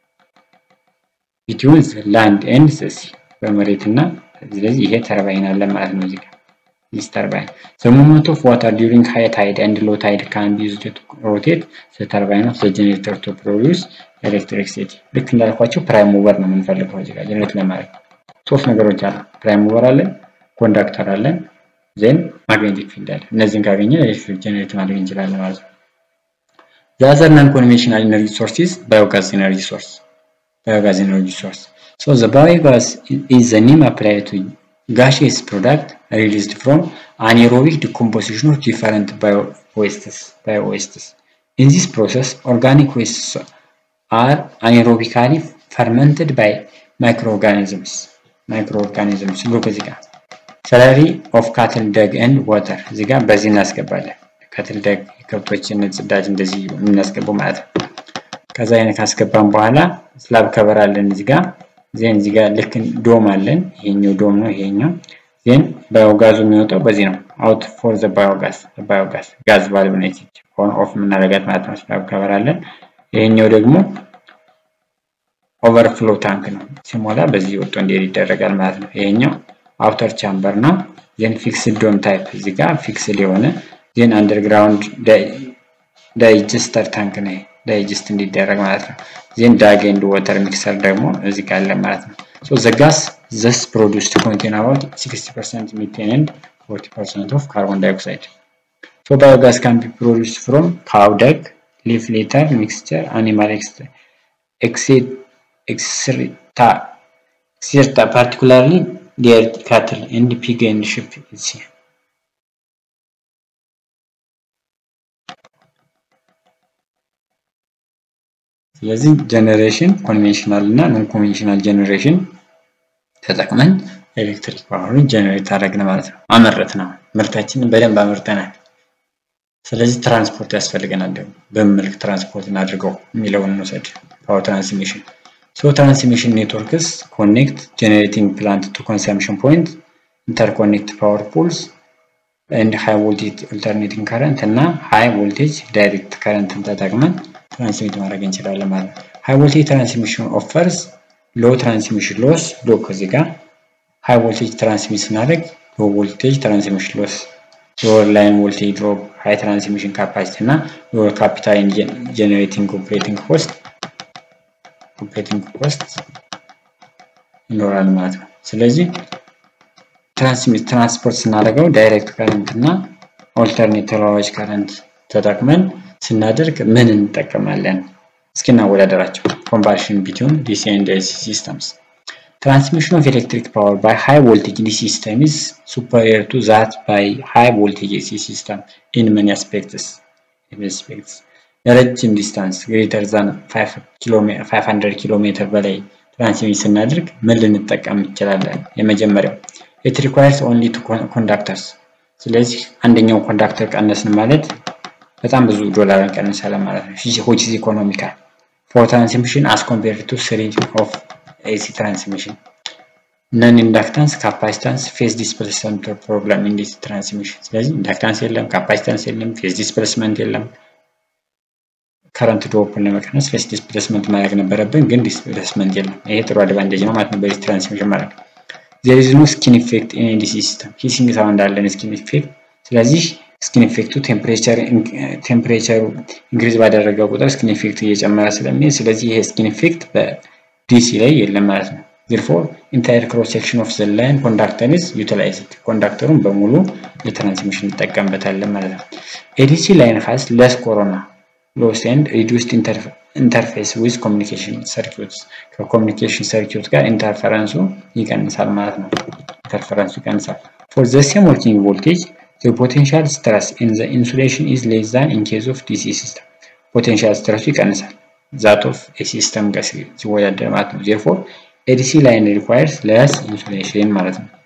between the land and the sea በመሬትና ስለዚህ ይሄ ተርባይን አለ ማለት ነው እዚህ ጋር this turbine. The movement of water during high tide and low tide can be used to rotate the turbine of the generator to produce electricity. ልክ እንዳልኳቸው ፕራይም ሙቨር ነው የምንፈልገው እዚህ ጋር ጀነሬት ለማድረግ ሶስት ነገሮች አሉ። ፕራይም ሙቨር አለን፣ ኮንዳክተር አለን፣ ዜን ማግኔቲክ ፊልድ አለ። እነዚህን ካገኘን ኤሌክትሪክ ጀነሬት ማድረግ እንችላለን ማለት ነው። The other non-conventional energy source is biogas energy source. Biogas energy source. So the biogas is the name applied to gaseous product released from anaerobic decomposition of different bio-wastes. Bio-wastes. In this process, organic wastes are anaerobically fermented by microorganisms. Microorganisms. Look እዚህ ጋር ሰለሪ ኦፍ ካትል ደግ ኤንድ ዋተር እዚህ ጋር በዚህ እናስገባለን። ካትል ደግ የከብቶችን ጽዳጅ እንደዚህ የምናስገባው ማለት ነው። ከዛ አይነት ካስገባን በኋላ ስላብ ከበር አለን እዚህ ጋር ዜን እዚህ ጋር ልክ ዶም አለን። ይሄኛው ዶም ነው ይሄኛው ዜን ባዮጋዙ የሚወጣው በዚህ ነው። አውት ፎር ዘ ባዮጋዝ ባዮጋዝ ጋዝ ቫልቭ ነች ኦን ኦፍ የምናደርጋት ማለት ነው። ስላብ ከበር አለን። ይሄኛው ደግሞ ኦቨርፍሎ ታንክ ነው። ሲሞላ በዚህ ወጥቶ እንዲሄድ ይደረጋል ማለት ነው። ይሄኛው አውተር ቻምበር ነው። ዜን ፊክስድ ዶም ታይፕ እዚህ ጋር ፊክስድ የሆነ ዜን አንደርግራውንድ ዳይጀስተር ታንክ ነው። ዳይጀስት እንዲደረግ ማለት ነው። ዜን ዳግ ኤንድ ዋተር ሚክሰር ደግሞ እዚህ ጋር አለ ማለት ነው። ሶ ዘ ጋስ ዘስ ፕሮዲውስድ ኮንቴን አባውት 60% ሚቴን ኤንድ 40% ኦፍ ካርቦን ዳይኦክሳይድ ሶ ባዮጋስ ካን ቢ ፕሮዲውስድ ፍሮም ካው ደግ ሊፍ ሊተር ሚክስቸር አኒማል ኤክስሪታ ኤክስሪታ ፓርቲኩላርሊ ዴር ካትል ኤንድ ፒግ ኤንድ ሺፕ ስለዚህ ጀነሬሽን ኮንቬንሽናል እና ኖን ኮንቬንሽናል ጀነሬሽን ተጠቅመን ኤሌክትሪክ ፓወርን ጀነሬት አደረግን ማለት ነው። አመረት ነው ምርታችንን በደንብ አመርተናል። ስለዚህ ትራንስፖርት ያስፈልገናል። ደግሞ በምን መልክ ትራንስፖርት እናድርገው የሚለውን እንውሰድ። ፓወር ትራንስሚሽን ሶ ትራንስሚሽን ኔትወርክስ ኮኔክት ጀነሬቲንግ ፕላንት ቱ ኮንሰምሽን ፖይንት ኢንተርኮኔክት ፓወር ፑልስ ኤንድ ሃይ ቮልቴጅ ኦልተርኔቲንግ ከረንት እና ሃይ ቮልቴጅ ዳይሬክት ከረንትን ተጠቅመን ትራንስሚት ማድረግ እንችላለን ማለት ነው። ሃይ ቮልቴጅ ትራንስሚሽን ኦፈርስ ሎ ትራንስሚሽን ሎስ ሎ ከዚህ ጋር ሃይ ቮልቴጅ ትራንስሚት ስናደርግ ሎ ቮልቴጅ ትራንስሚሽን ሎስ ሎወር ላይን ቮልቴጅ ድሮፕ ሃይ ትራንስሚሽን ካፓሲቲ እና ሎወር ካፒታል ጀነሬቲንግ ኦፕሬቲንግ ኮስት ኦፕሬቲንግ ኮስት ይኖራል ማለት ነው። ስለዚህ ትራንስሚት ትራንስፖርት ስናደርገው ዳይሬክት ከረንት እና ኦልተርኔት ተለዋዋጭ ከረንት ተጠቅመን ስናደርግ ምን እንጠቀማለን? እስኪ እናወዳደራቸው። ኮምባሽን ቢትዊን ዲሲ ኤንድ ኤሲ ሲስተምስ ትራንስሚሽን ኦፍ ኤሌክትሪክ ፓወር ባይ ሃይ ቮልቴጅ ዲሲ ሲስተም ኢዝ ሱፐሪየር ቱ ዛት ባይ ሃይ ቮልቴጅ ኤሲ ሲስተም ኢን መኒ አስፔክትስ አስፔክትስ ለረጅም ዲስታንስ ግሬተር ዛን 500 ኪሎ ሜትር በላይ ትራንስሚት ስናደርግ ምን ልንጠቀም እንችላለን? የመጀመሪያው ኢት ሪኳየርስ ኦንሊ ቱ ኮንዳክተርስ። ስለዚህ አንደኛው ኮንዳክተር ቀነስን ማለት በጣም ብዙ ዶላር እንቀንሳለን ማለት ነው። ዊች ኢዝ ኢኮኖሚካል ፎር ትራንስሚሽን አስ ኮምፔርድ ቱ ስሪ ኦፍ ኤሲ ትራንስሚሽን ነን ኢንዳክታንስ ካፓሲታንስ ፌዝ ዲስፕሌስመንት ፕሮብለም ኢን ዲሲ ትራንስሚሽን። ስለዚህ ኢንዳክታንስ የለም፣ ካፓሲታንስ የለም፣ ፌዝ ዲስፕሌስመንት የለም። ከረንት ድሮፕን ለመቀነስ ፌዝ ዲስፕሌስመንት ማድረግ ነበረብን፣ ግን ዲስፕሌስመንት የለም። ይሄ ጥሩ አድቫንቴጅ ነው ማለት ነው በዲሲ ትራንስሚሽን ማለት ነው። ዜር ኢዝ ኖ ስኪን ኢፌክት ኢን ዲሲ ሲስተም ሂሲንግ ሳውንድ አለን ስኪን ኢፌክት። ስለዚህ ስኪን ኢፌክቱ ቴምፕሬቸር ቴምፕሬቸሩ ኢንክሪዝ ባደረገ ቁጥር ስኪን ኢፌክት እየጨመረ ስለሚሄድ ስለዚህ ይሄ ስኪን ኢፌክት በዲሲ ላይ የለም ማለት ነው። ዜርፎር ኢንታየር ክሮስ ሴክሽን ኦፍ ዘ ላይን ኮንዳክተር ኢዝ ዩቲላይዝድ ኮንዳክተሩን በሙሉ ለትራንስሚሽን እንጠቀምበታለን ማለት ነው። ኤዲሲ ላይን ሃዝ ለስ ኮሮና ሎስ ኤንድ ሪዱስድ ኢንተርፌስ ዊዝ ኮሚኒኬሽን ሰርኪዩትስ ከኮሚኒኬሽን ሰርኪዩት ጋር ኢንተርፈረንሱ ይቀንሳል ማለት ነው። ኢንተርፈረንሱ ይቀንሳል። ፎር ዘ ሴም ወርኪንግ ቮልቴጅ the potential stress in the insulation is less than in case of DC system. ፖቴንሻል ስትረሱ ይቀንሳል ዛት ኦፍ ኤሲ ሲስተም ጋር ሲወዳደር ማለት ነው። ዜርፎር ኤዲሲ ላይን ሪኳየርስ ለስ ኢንሱሌሽን ማለት ነው።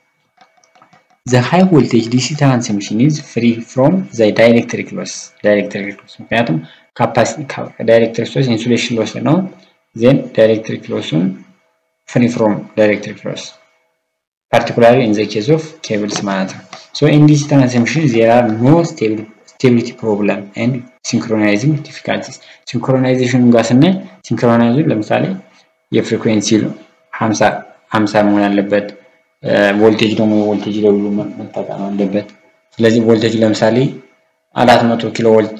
ዘ ሃይ ቮልቴጅ ዲሲ ትራንስሚሽን ኢዝ ፍሪ ፍሮም ዘ ዳይኤሌክትሪክ ሎስ ዳይኤሌክትሪክ ሎስ ምክንያቱም ዳይኤሌክትሪክ ሎስ ኢንሱሌሽን ሎስ ነው። ዜን ዳይኤሌክትሪክ ሎሱን ፍሪ ፍሮም ዳይኤሌክትሪክ ሎስ particularly in the case of cables ማለት ነው። So in this transmission there are no stability problem and synchronizing difficulties. ሲንክሮናይዜሽኑ ጋር ስናይ ሲንክሮናይዜሽን ለምሳሌ የፍሪኩዌንሲ 50 50 መሆን አለበት። ቮልቴጅ ደግሞ የቮልቴጅ ለሁሉ መጠቀም አለበት። ስለዚህ ቮልቴጅ ለምሳሌ 400 ኪሎ ቮልት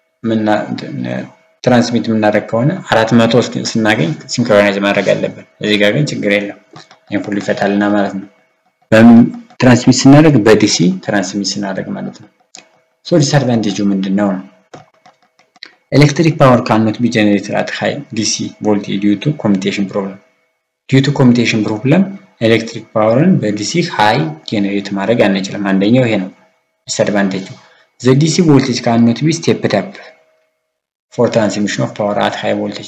ትራንስሚት የምናደርግ ከሆነ 400 ስናገኝ ሲንክሮናይዝ ማድረግ አለበት። እዚህ ጋር ግን ችግር የለም። ይህን ሁሉ ይፈታልና ማለት ነው። በምን ትራንስሚት ስናደርግ በዲሲ ትራንስሚት ስናደርግ ማለት ነው። ሶ ዲስአድቫንቴጁ ምንድን ነው? ኤሌክትሪክ ፓወር ካኖት ቢ ጀነሬትድ አት ሃይ ዲሲ ቮልቴጅ ዲዩ ቱ ኮሚቴሽን ፕሮብለም ዲዩ ቱ ኮሚቴሽን ፕሮብለም ኤሌክትሪክ ፓወርን በዲሲ ሃይ ጀነሬት ማድረግ አንችልም። አንደኛው ይሄ ነው ዲስአድቫንቴጁ። ዘ ዲሲ ቮልቴጅ ካኖት ቢ ስቴፕድ አፕ ፎር ትራንስሚሽን ኦፍ ፓወር አት ሃይ ቮልቴጅ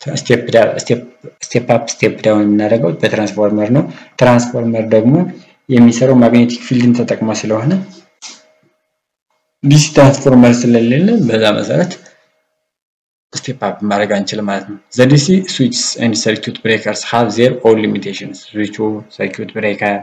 ስቴፕ አፕ ስቴፕ ዳውን የምናደርገው በትራንስፎርመር ነው። ትራንስፎርመር ደግሞ የሚሰራው ማግኔቲክ ፊልድን ተጠቅሞ ስለሆነ ዲሲ ትራንስፎርመር ስለሌለ በዛ መሰረት ስቴፕ አፕ ማድረግ አንችልም ማለት ነው። ዘ ዲሲ ስዊችስ ኤንድ ሰርኪዩት ብሬከርስ ሃቭ ዜር ኦን ሊሚቴሽንስ። ስዊቹ፣ ሰርኪዩት ብሬከር፣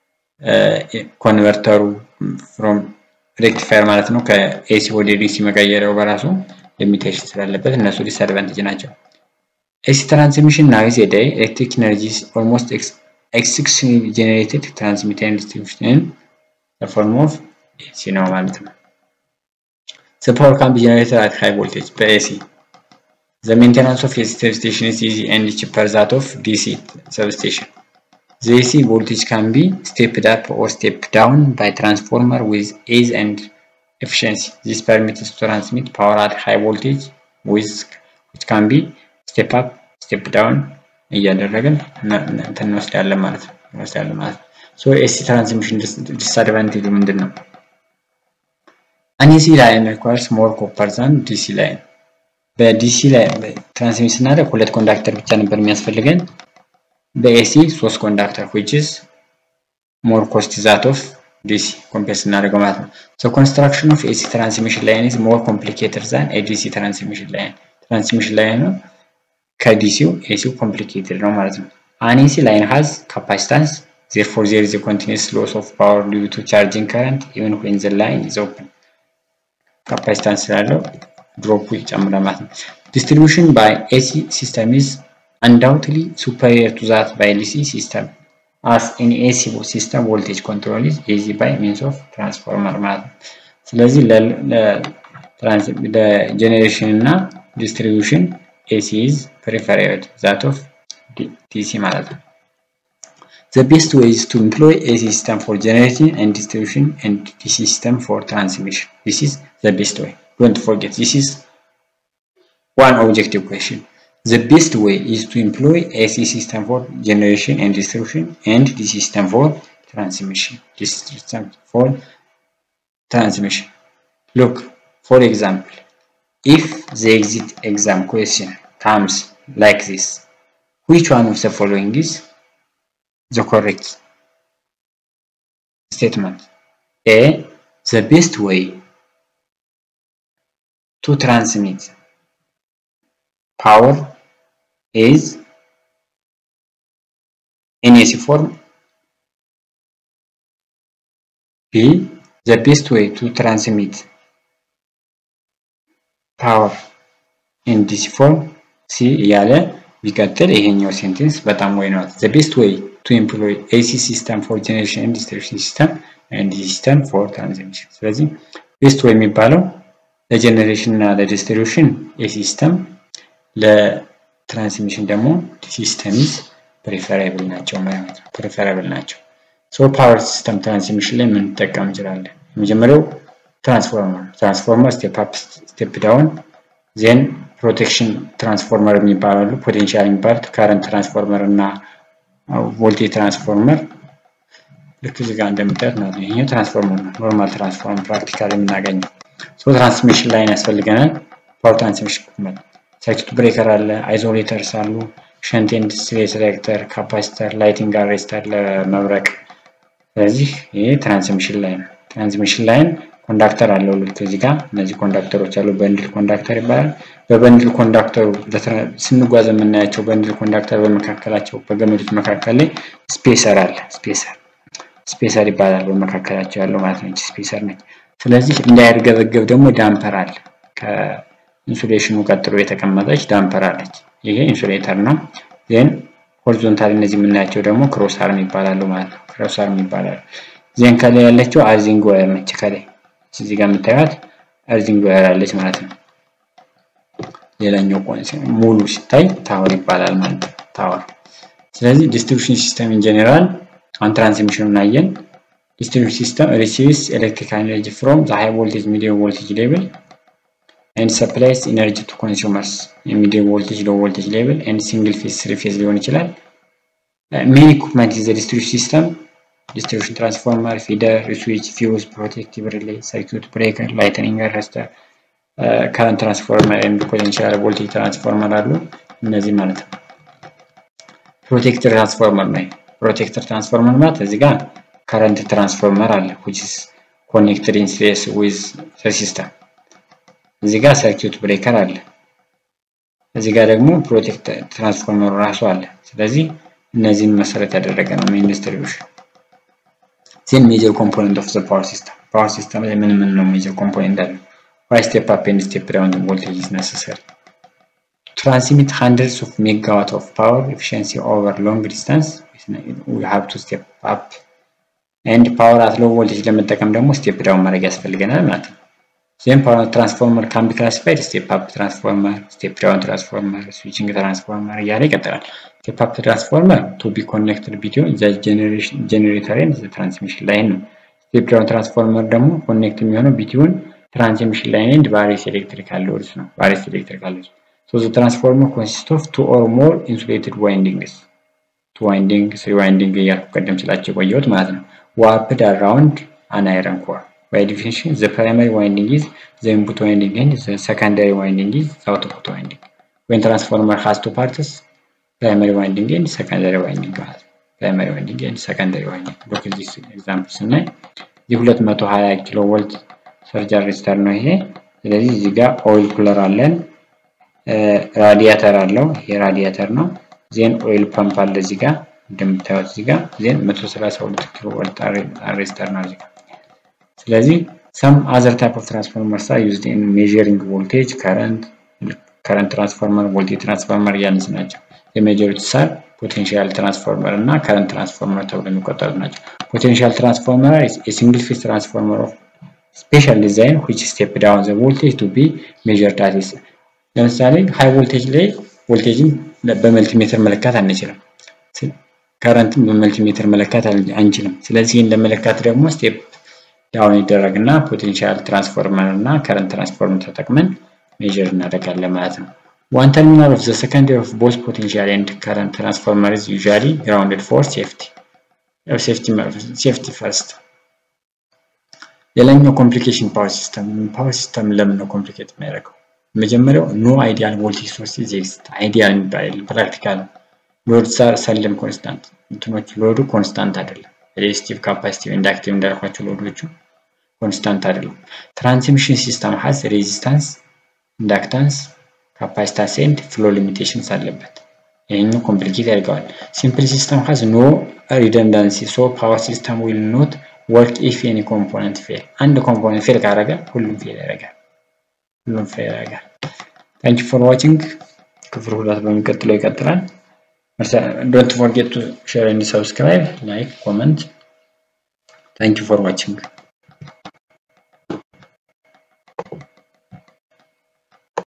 ኮንቨርተሩ ፍሮም ሬክቲፋየር ማለት ነው ከኤሲ ወደ ዲሲ መቀየሪያው በራሱ ሊሚቴሽን ስላለበት እነሱ ዲስአድቫንቴጅ ናቸው። AC transmission now is a day electric energy is almost ex exclusively generated transmitted and distributed in the form of AC ነው ማለት ነው። The power can be generated at high voltage by AC. The maintenance of AC substation is easy and cheaper that of DC substation. The AC voltage can be stepped up or stepped down by transformer with ease and efficiency. This permits to transmit power at high voltage with which can be step up, step down እያደረግን እንትን እንወስዳለን ማለት ነው እንወስዳለን ማለት ነው። ሶ ኤሲ ትራንስሚሽን ዲስአድቫንቴጁ ምንድን ነው? አን ኤሲ ላይን ሪኳየርስ ሞር ኮፐር ዛን ዲሲ ላይን። በዲሲ ላይ ትራንስሚት ስናደርግ ሁለት ኮንዳክተር ብቻ ነበር የሚያስፈልገን። በኤሲ ሶስት ኮንዳክተር which is more cost that of DC ኮምፔር ስናደርገው ማለት ነው። so construction of AC transmission line is more complicated than a DC transmission line ትራንስሚሽን ላይን ነው ከዲሲው ኤሲው ኮምፕሊኬትድ ነው ማለት ነው። an AC line has capacitance therefore there is a continuous loss of power due to charging current even when the line is open ካፓሲታንስ ስላለው ድሮፑ ይጨምራል ማለት ነው። distribution by AC system is undoubtedly superior to that by DC system as in AC system voltage control is easy by means of transformer ማለት ነው። ስለዚህ ለጀኔሬሽን እና ዲስትሪቢዩሽን AC is preferred that of DC ማለት ነው። The best way is to employ AC system for generating and distribution and DC system for transmission. This is the best way. Don't forget, this is one objective question. The best way is to employ AC system for generation and distribution and DC system for transmission. This system for transmission. Look, for example, if the exit exam question comes like this, which one of the following is the correct statement? A. The best way to transmit power is in AC form. B. The best way to transmit power in DC form. C እያለ ቢቀጥል ይሄኛው ሴንቴንስ በጣም ወይ ነው። The best way to employ AC system for generation and distribution system and DC system for transmission. ስለዚህ ቤስት ወይ የሚባለው ለጀኔሬሽን እና ለዲስትሪቢዩሽን ኤሲ ሲስተም ለትራንስሚሽን ደግሞ ሲስተም ኢዝ ፕሪፈራብል ናቸው ማለት ነው። ፕሪፈራብል ናቸው። ሶ ፓወር ሲስተም ትራንስሚሽን ላይ ምን እንጠቀም እንችላለን? የመጀመሪያው ትራንስፎርመር ትራንስፎርመር ስቴፕ አፕ ስቴፕ ዳውን ዜን ፕሮቴክሽን ትራንስፎርመር የሚባላሉ ፖቴንሻል የሚባሉት ካረንት ትራንስፎርመር እና ቮልቴጅ ትራንስፎርመር ልክ እዚህ ጋር እንደምታዩት ማለት ነው። ይሄኛው ትራንስፎርመር ነው። ኖርማል ትራንስፎርመር ፕራክቲካል የምናገኘው ሶ ትራንስሚሽን ላይን ያስፈልገናል። ፓወር ትራንስሚሽን ኢኩፕመንት ሰርኪት ብሬከር አለ፣ አይዞሌተርስ አሉ፣ ሸንት ኤንድ ሴሌክተር፣ ካፓሲተር፣ ላይቲንግ አሬስተር ለመብረቅ። ስለዚህ ይሄ ትራንስሚሽን ላይን ትራንስሚሽን ላይን ኮንዳክተር አለው ልክ እዚህ ጋር እነዚህ ኮንዳክተሮች አሉ። በንድል ኮንዳክተር ይባላል። በበንድል ኮንዳክተሩ ስንጓዝ የምናያቸው በንድል ኮንዳክተር በመካከላቸው በገመዶች መካከል ላይ ስፔሰር አለ። ስፔሰር ስፔሰር ይባላል በመካከላቸው ያለው ማለት ነው። ስፔሰር ነች። ስለዚህ እንዳይርገበገብ ደግሞ ዳምፐር አለ። ከኢንሱሌሽኑ ቀጥሎ የተቀመጠች ዳምፐር አለች። ይሄ ኢንሱሌተር ነው። ዜን ሆሪዞንታል እነዚህ የምናያቸው ደግሞ ክሮስ አርም ይባላሉ ማለት ነው። ክሮስ አርም ይባላሉ። ዜን ከላይ ያለችው አርዚንግ ዋየር ነች። ከላይ እዚህ ጋር የምታዩት አርዚንግ ዋየር አለች ማለት ነው። ሌላኛው ሙሉ ሲታይ ታወር ይባላል ማለት ነው። ታወር። ስለዚህ ዲስትሪቢዩሽን ሲስተም ኢን ጀኔራል አሁን ትራንስሚሽኑን አየን። distribution system receives electrical energy from the high voltage medium voltage level and supplies energy to consumers medium voltage low voltage level and single phase three phase ሊሆን ይችላል main equipment is the distribution system distribution transformer feeder switch fuse protective relay circuit breaker lightning arrestor current transformer and potential voltage transformer አሉ እነዚህ ማለት ነው ፕሮቴክተር ትራንስፎርመር ነው ፕሮቴክተር ትራንስፎርመር ማለት እዚህ ጋር current transformer አለ which is connected in series with the system እዚህ ጋር ሰርኪዩት ብሬከር አለ እዚህ ጋር ደግሞ ፕሮቴክት ትራንስፎርመሩ ራሱ አለ ስለዚህ እነዚህን መሰረት ያደረገ ነው ሜን ዲስትሪቢዩሽን ዜን ሜጀር ኮምፖነንት ኦፍ ዘ ፓወር ሲስተም ፓወር ሲስተም ላይ ምን ምን ነው ሜጀር ኮምፖነንት አለ ዋይ ስቴፕ አፕ ኤንድ ስቴፕ ዳውን ቮልቴጅ ኢዝ ነሰሰሪ transmit hundreds of megawatt of power efficiency over long distance we have to step up and power at low voltage ለመጠቀም ደግሞ ስቴፕ ዳውን ማድረግ ያስፈልገናል ማለት ነው። ዜን ፓወር ትራንስፎርመር ካን ቢ ክላሲፋይድ ስቴፕ አፕ ትራንስፎርመር፣ ስቴፕ ዳውን ትራንስፎርመር፣ ስዊቺንግ ትራንስፎርመር እያለ ይቀጥላል። ስቴፕ አፕ ትራንስፎርመር ቱ ቢ ኮኔክትድ ቢትዊን ዘ ጀነሬተር ኤንድ ዘ ትራንስሚሽን ላይን ነው። ስቴፕ ዳውን ትራንስፎርመር ደግሞ ኮኔክት የሚሆነው ቢትዊን ትራንስሚሽን ላይን ኤንድ ቫሪየስ ኤሌክትሪካል ሎድስ ነው። ቫሪየስ ኤሌክትሪካል ሎድስ ሶ ዘ ትራንስፎርመር ኮንሲስት ኦፍ ቱ ኦር ሞር ኢንሱሌትድ ዋይንዲንግስ ቱ ዋይንዲንግ ስሪ ዋይንዲንግ እያልኩ ቀደም ስላቸው የቆየሁት ማለት ነው። ዋፕድ አራውንድ አን አይረን ኮር by definition the primary winding is the input winding and the secondary winding is the output winding when transformer has two parts primary winding and secondary winding ማለት primary winding and secondary winding look at this example ስናይ የ220 ኪሎ ቮልት ሰርጀር ሬጅስተር ነው ይሄ ስለዚህ እዚህ ጋር ኦይል ኩለር አለን ራዲያተር አለው ይሄ ራዲያተር ነው ዜን ኦይል ፐምፕ አለ እዚህ ጋር እንደምታዩት እዚህ ጋር ዜን 132 ኪሎ ቮልት ሬጅስተር ነው እዚህ ጋር ስለዚህ some other type of transformers are used in measuring voltage current current transformer voltage transformer እያነስ ናቸው የሜጀሮች ሳር ፖቴንሻል ትራንስፎርመር እና ከረንት ትራንስፎርመር ተብሎ የሚቆጠሩት ናቸው ፖቴንሻል ትራንስፎርመር የሲንግል ፌዝ ትራንስፎርመር ኦፍ ስፔሻል ዲዛይን which step down the voltage to be measured at is ለምሳሌ ሃይ ቮልቴጅ ላይ ቮልቴጅን በመልቲሜትር መለካት አንችልም ከረንትን በመልቲሜትር መለካት አንችልም ስለዚህ ይህን ለመለካት ደግሞ ስቴፕ ዳውን ይደረግና ፖቴንሻል ትራንስፎርመር እና ከረንት ትራንስፎርመር ተጠቅመን ሜዥር እናደርጋለን ማለት ነው። ዋን ተርሚናል ኦፍ ዘ ሰከንደሪ ኦፍ ቦዝ ፖቴንሻል ኤንድ ከረንት ትራንስፎርመር ኢዝ ዩዥዋሊ ግራውንድድ ፎር ሴፍቲ ሴፍቲ ፈርስት። ሌላኛው ኮምፕሊኬሽን ፓወር ሲስተም ፓወር ሲስተም ለምን ነው ኮምፕሊኬት የሚያደርገው? መጀመሪያው ኖ አይዲያል ቮልቴጅ ሶርስ ኤግዚስት አይዲያል የሚባል ፕራክቲካል ሎድ ሰለም ኮንስታንት እንትኖች ሎዱ ኮንስታንት አይደለም። ሬዚስቲቭ ካፓሲቲቭ ኢንዳክቲቭ እንዳልኳቸው ሎዶቹ ኮንስታንት አይደሉም። ትራንስሚሽን ሲስተም ሀዝ ሬዚስታንስ፣ ኢንዳክታንስ፣ ካፓሲታንስ ኤንድ ፍሎ ሊሚቴሽንስ አለበት። ይህኛው ኮምፕሊኬት ያደርገዋል። ሲምፕል ሲስተም ሀዝ ኖ ሪደንዳንሲ ሶ ፓወር ሲስተም ዊል ኖት ወርክ ኢፍ ኤኒ ኮምፖነንት ፌል። አንድ ኮምፖነንት ፌል ካደረገ ሁሉም ፌል ያደርጋል። ሁሉም ፌል ያደርጋል። ታንክ ፎር ዋቺንግ። ክፍል ሁለት በሚቀጥለው ይቀጥላል። don't forget to share and subscribe like comment thank you for watching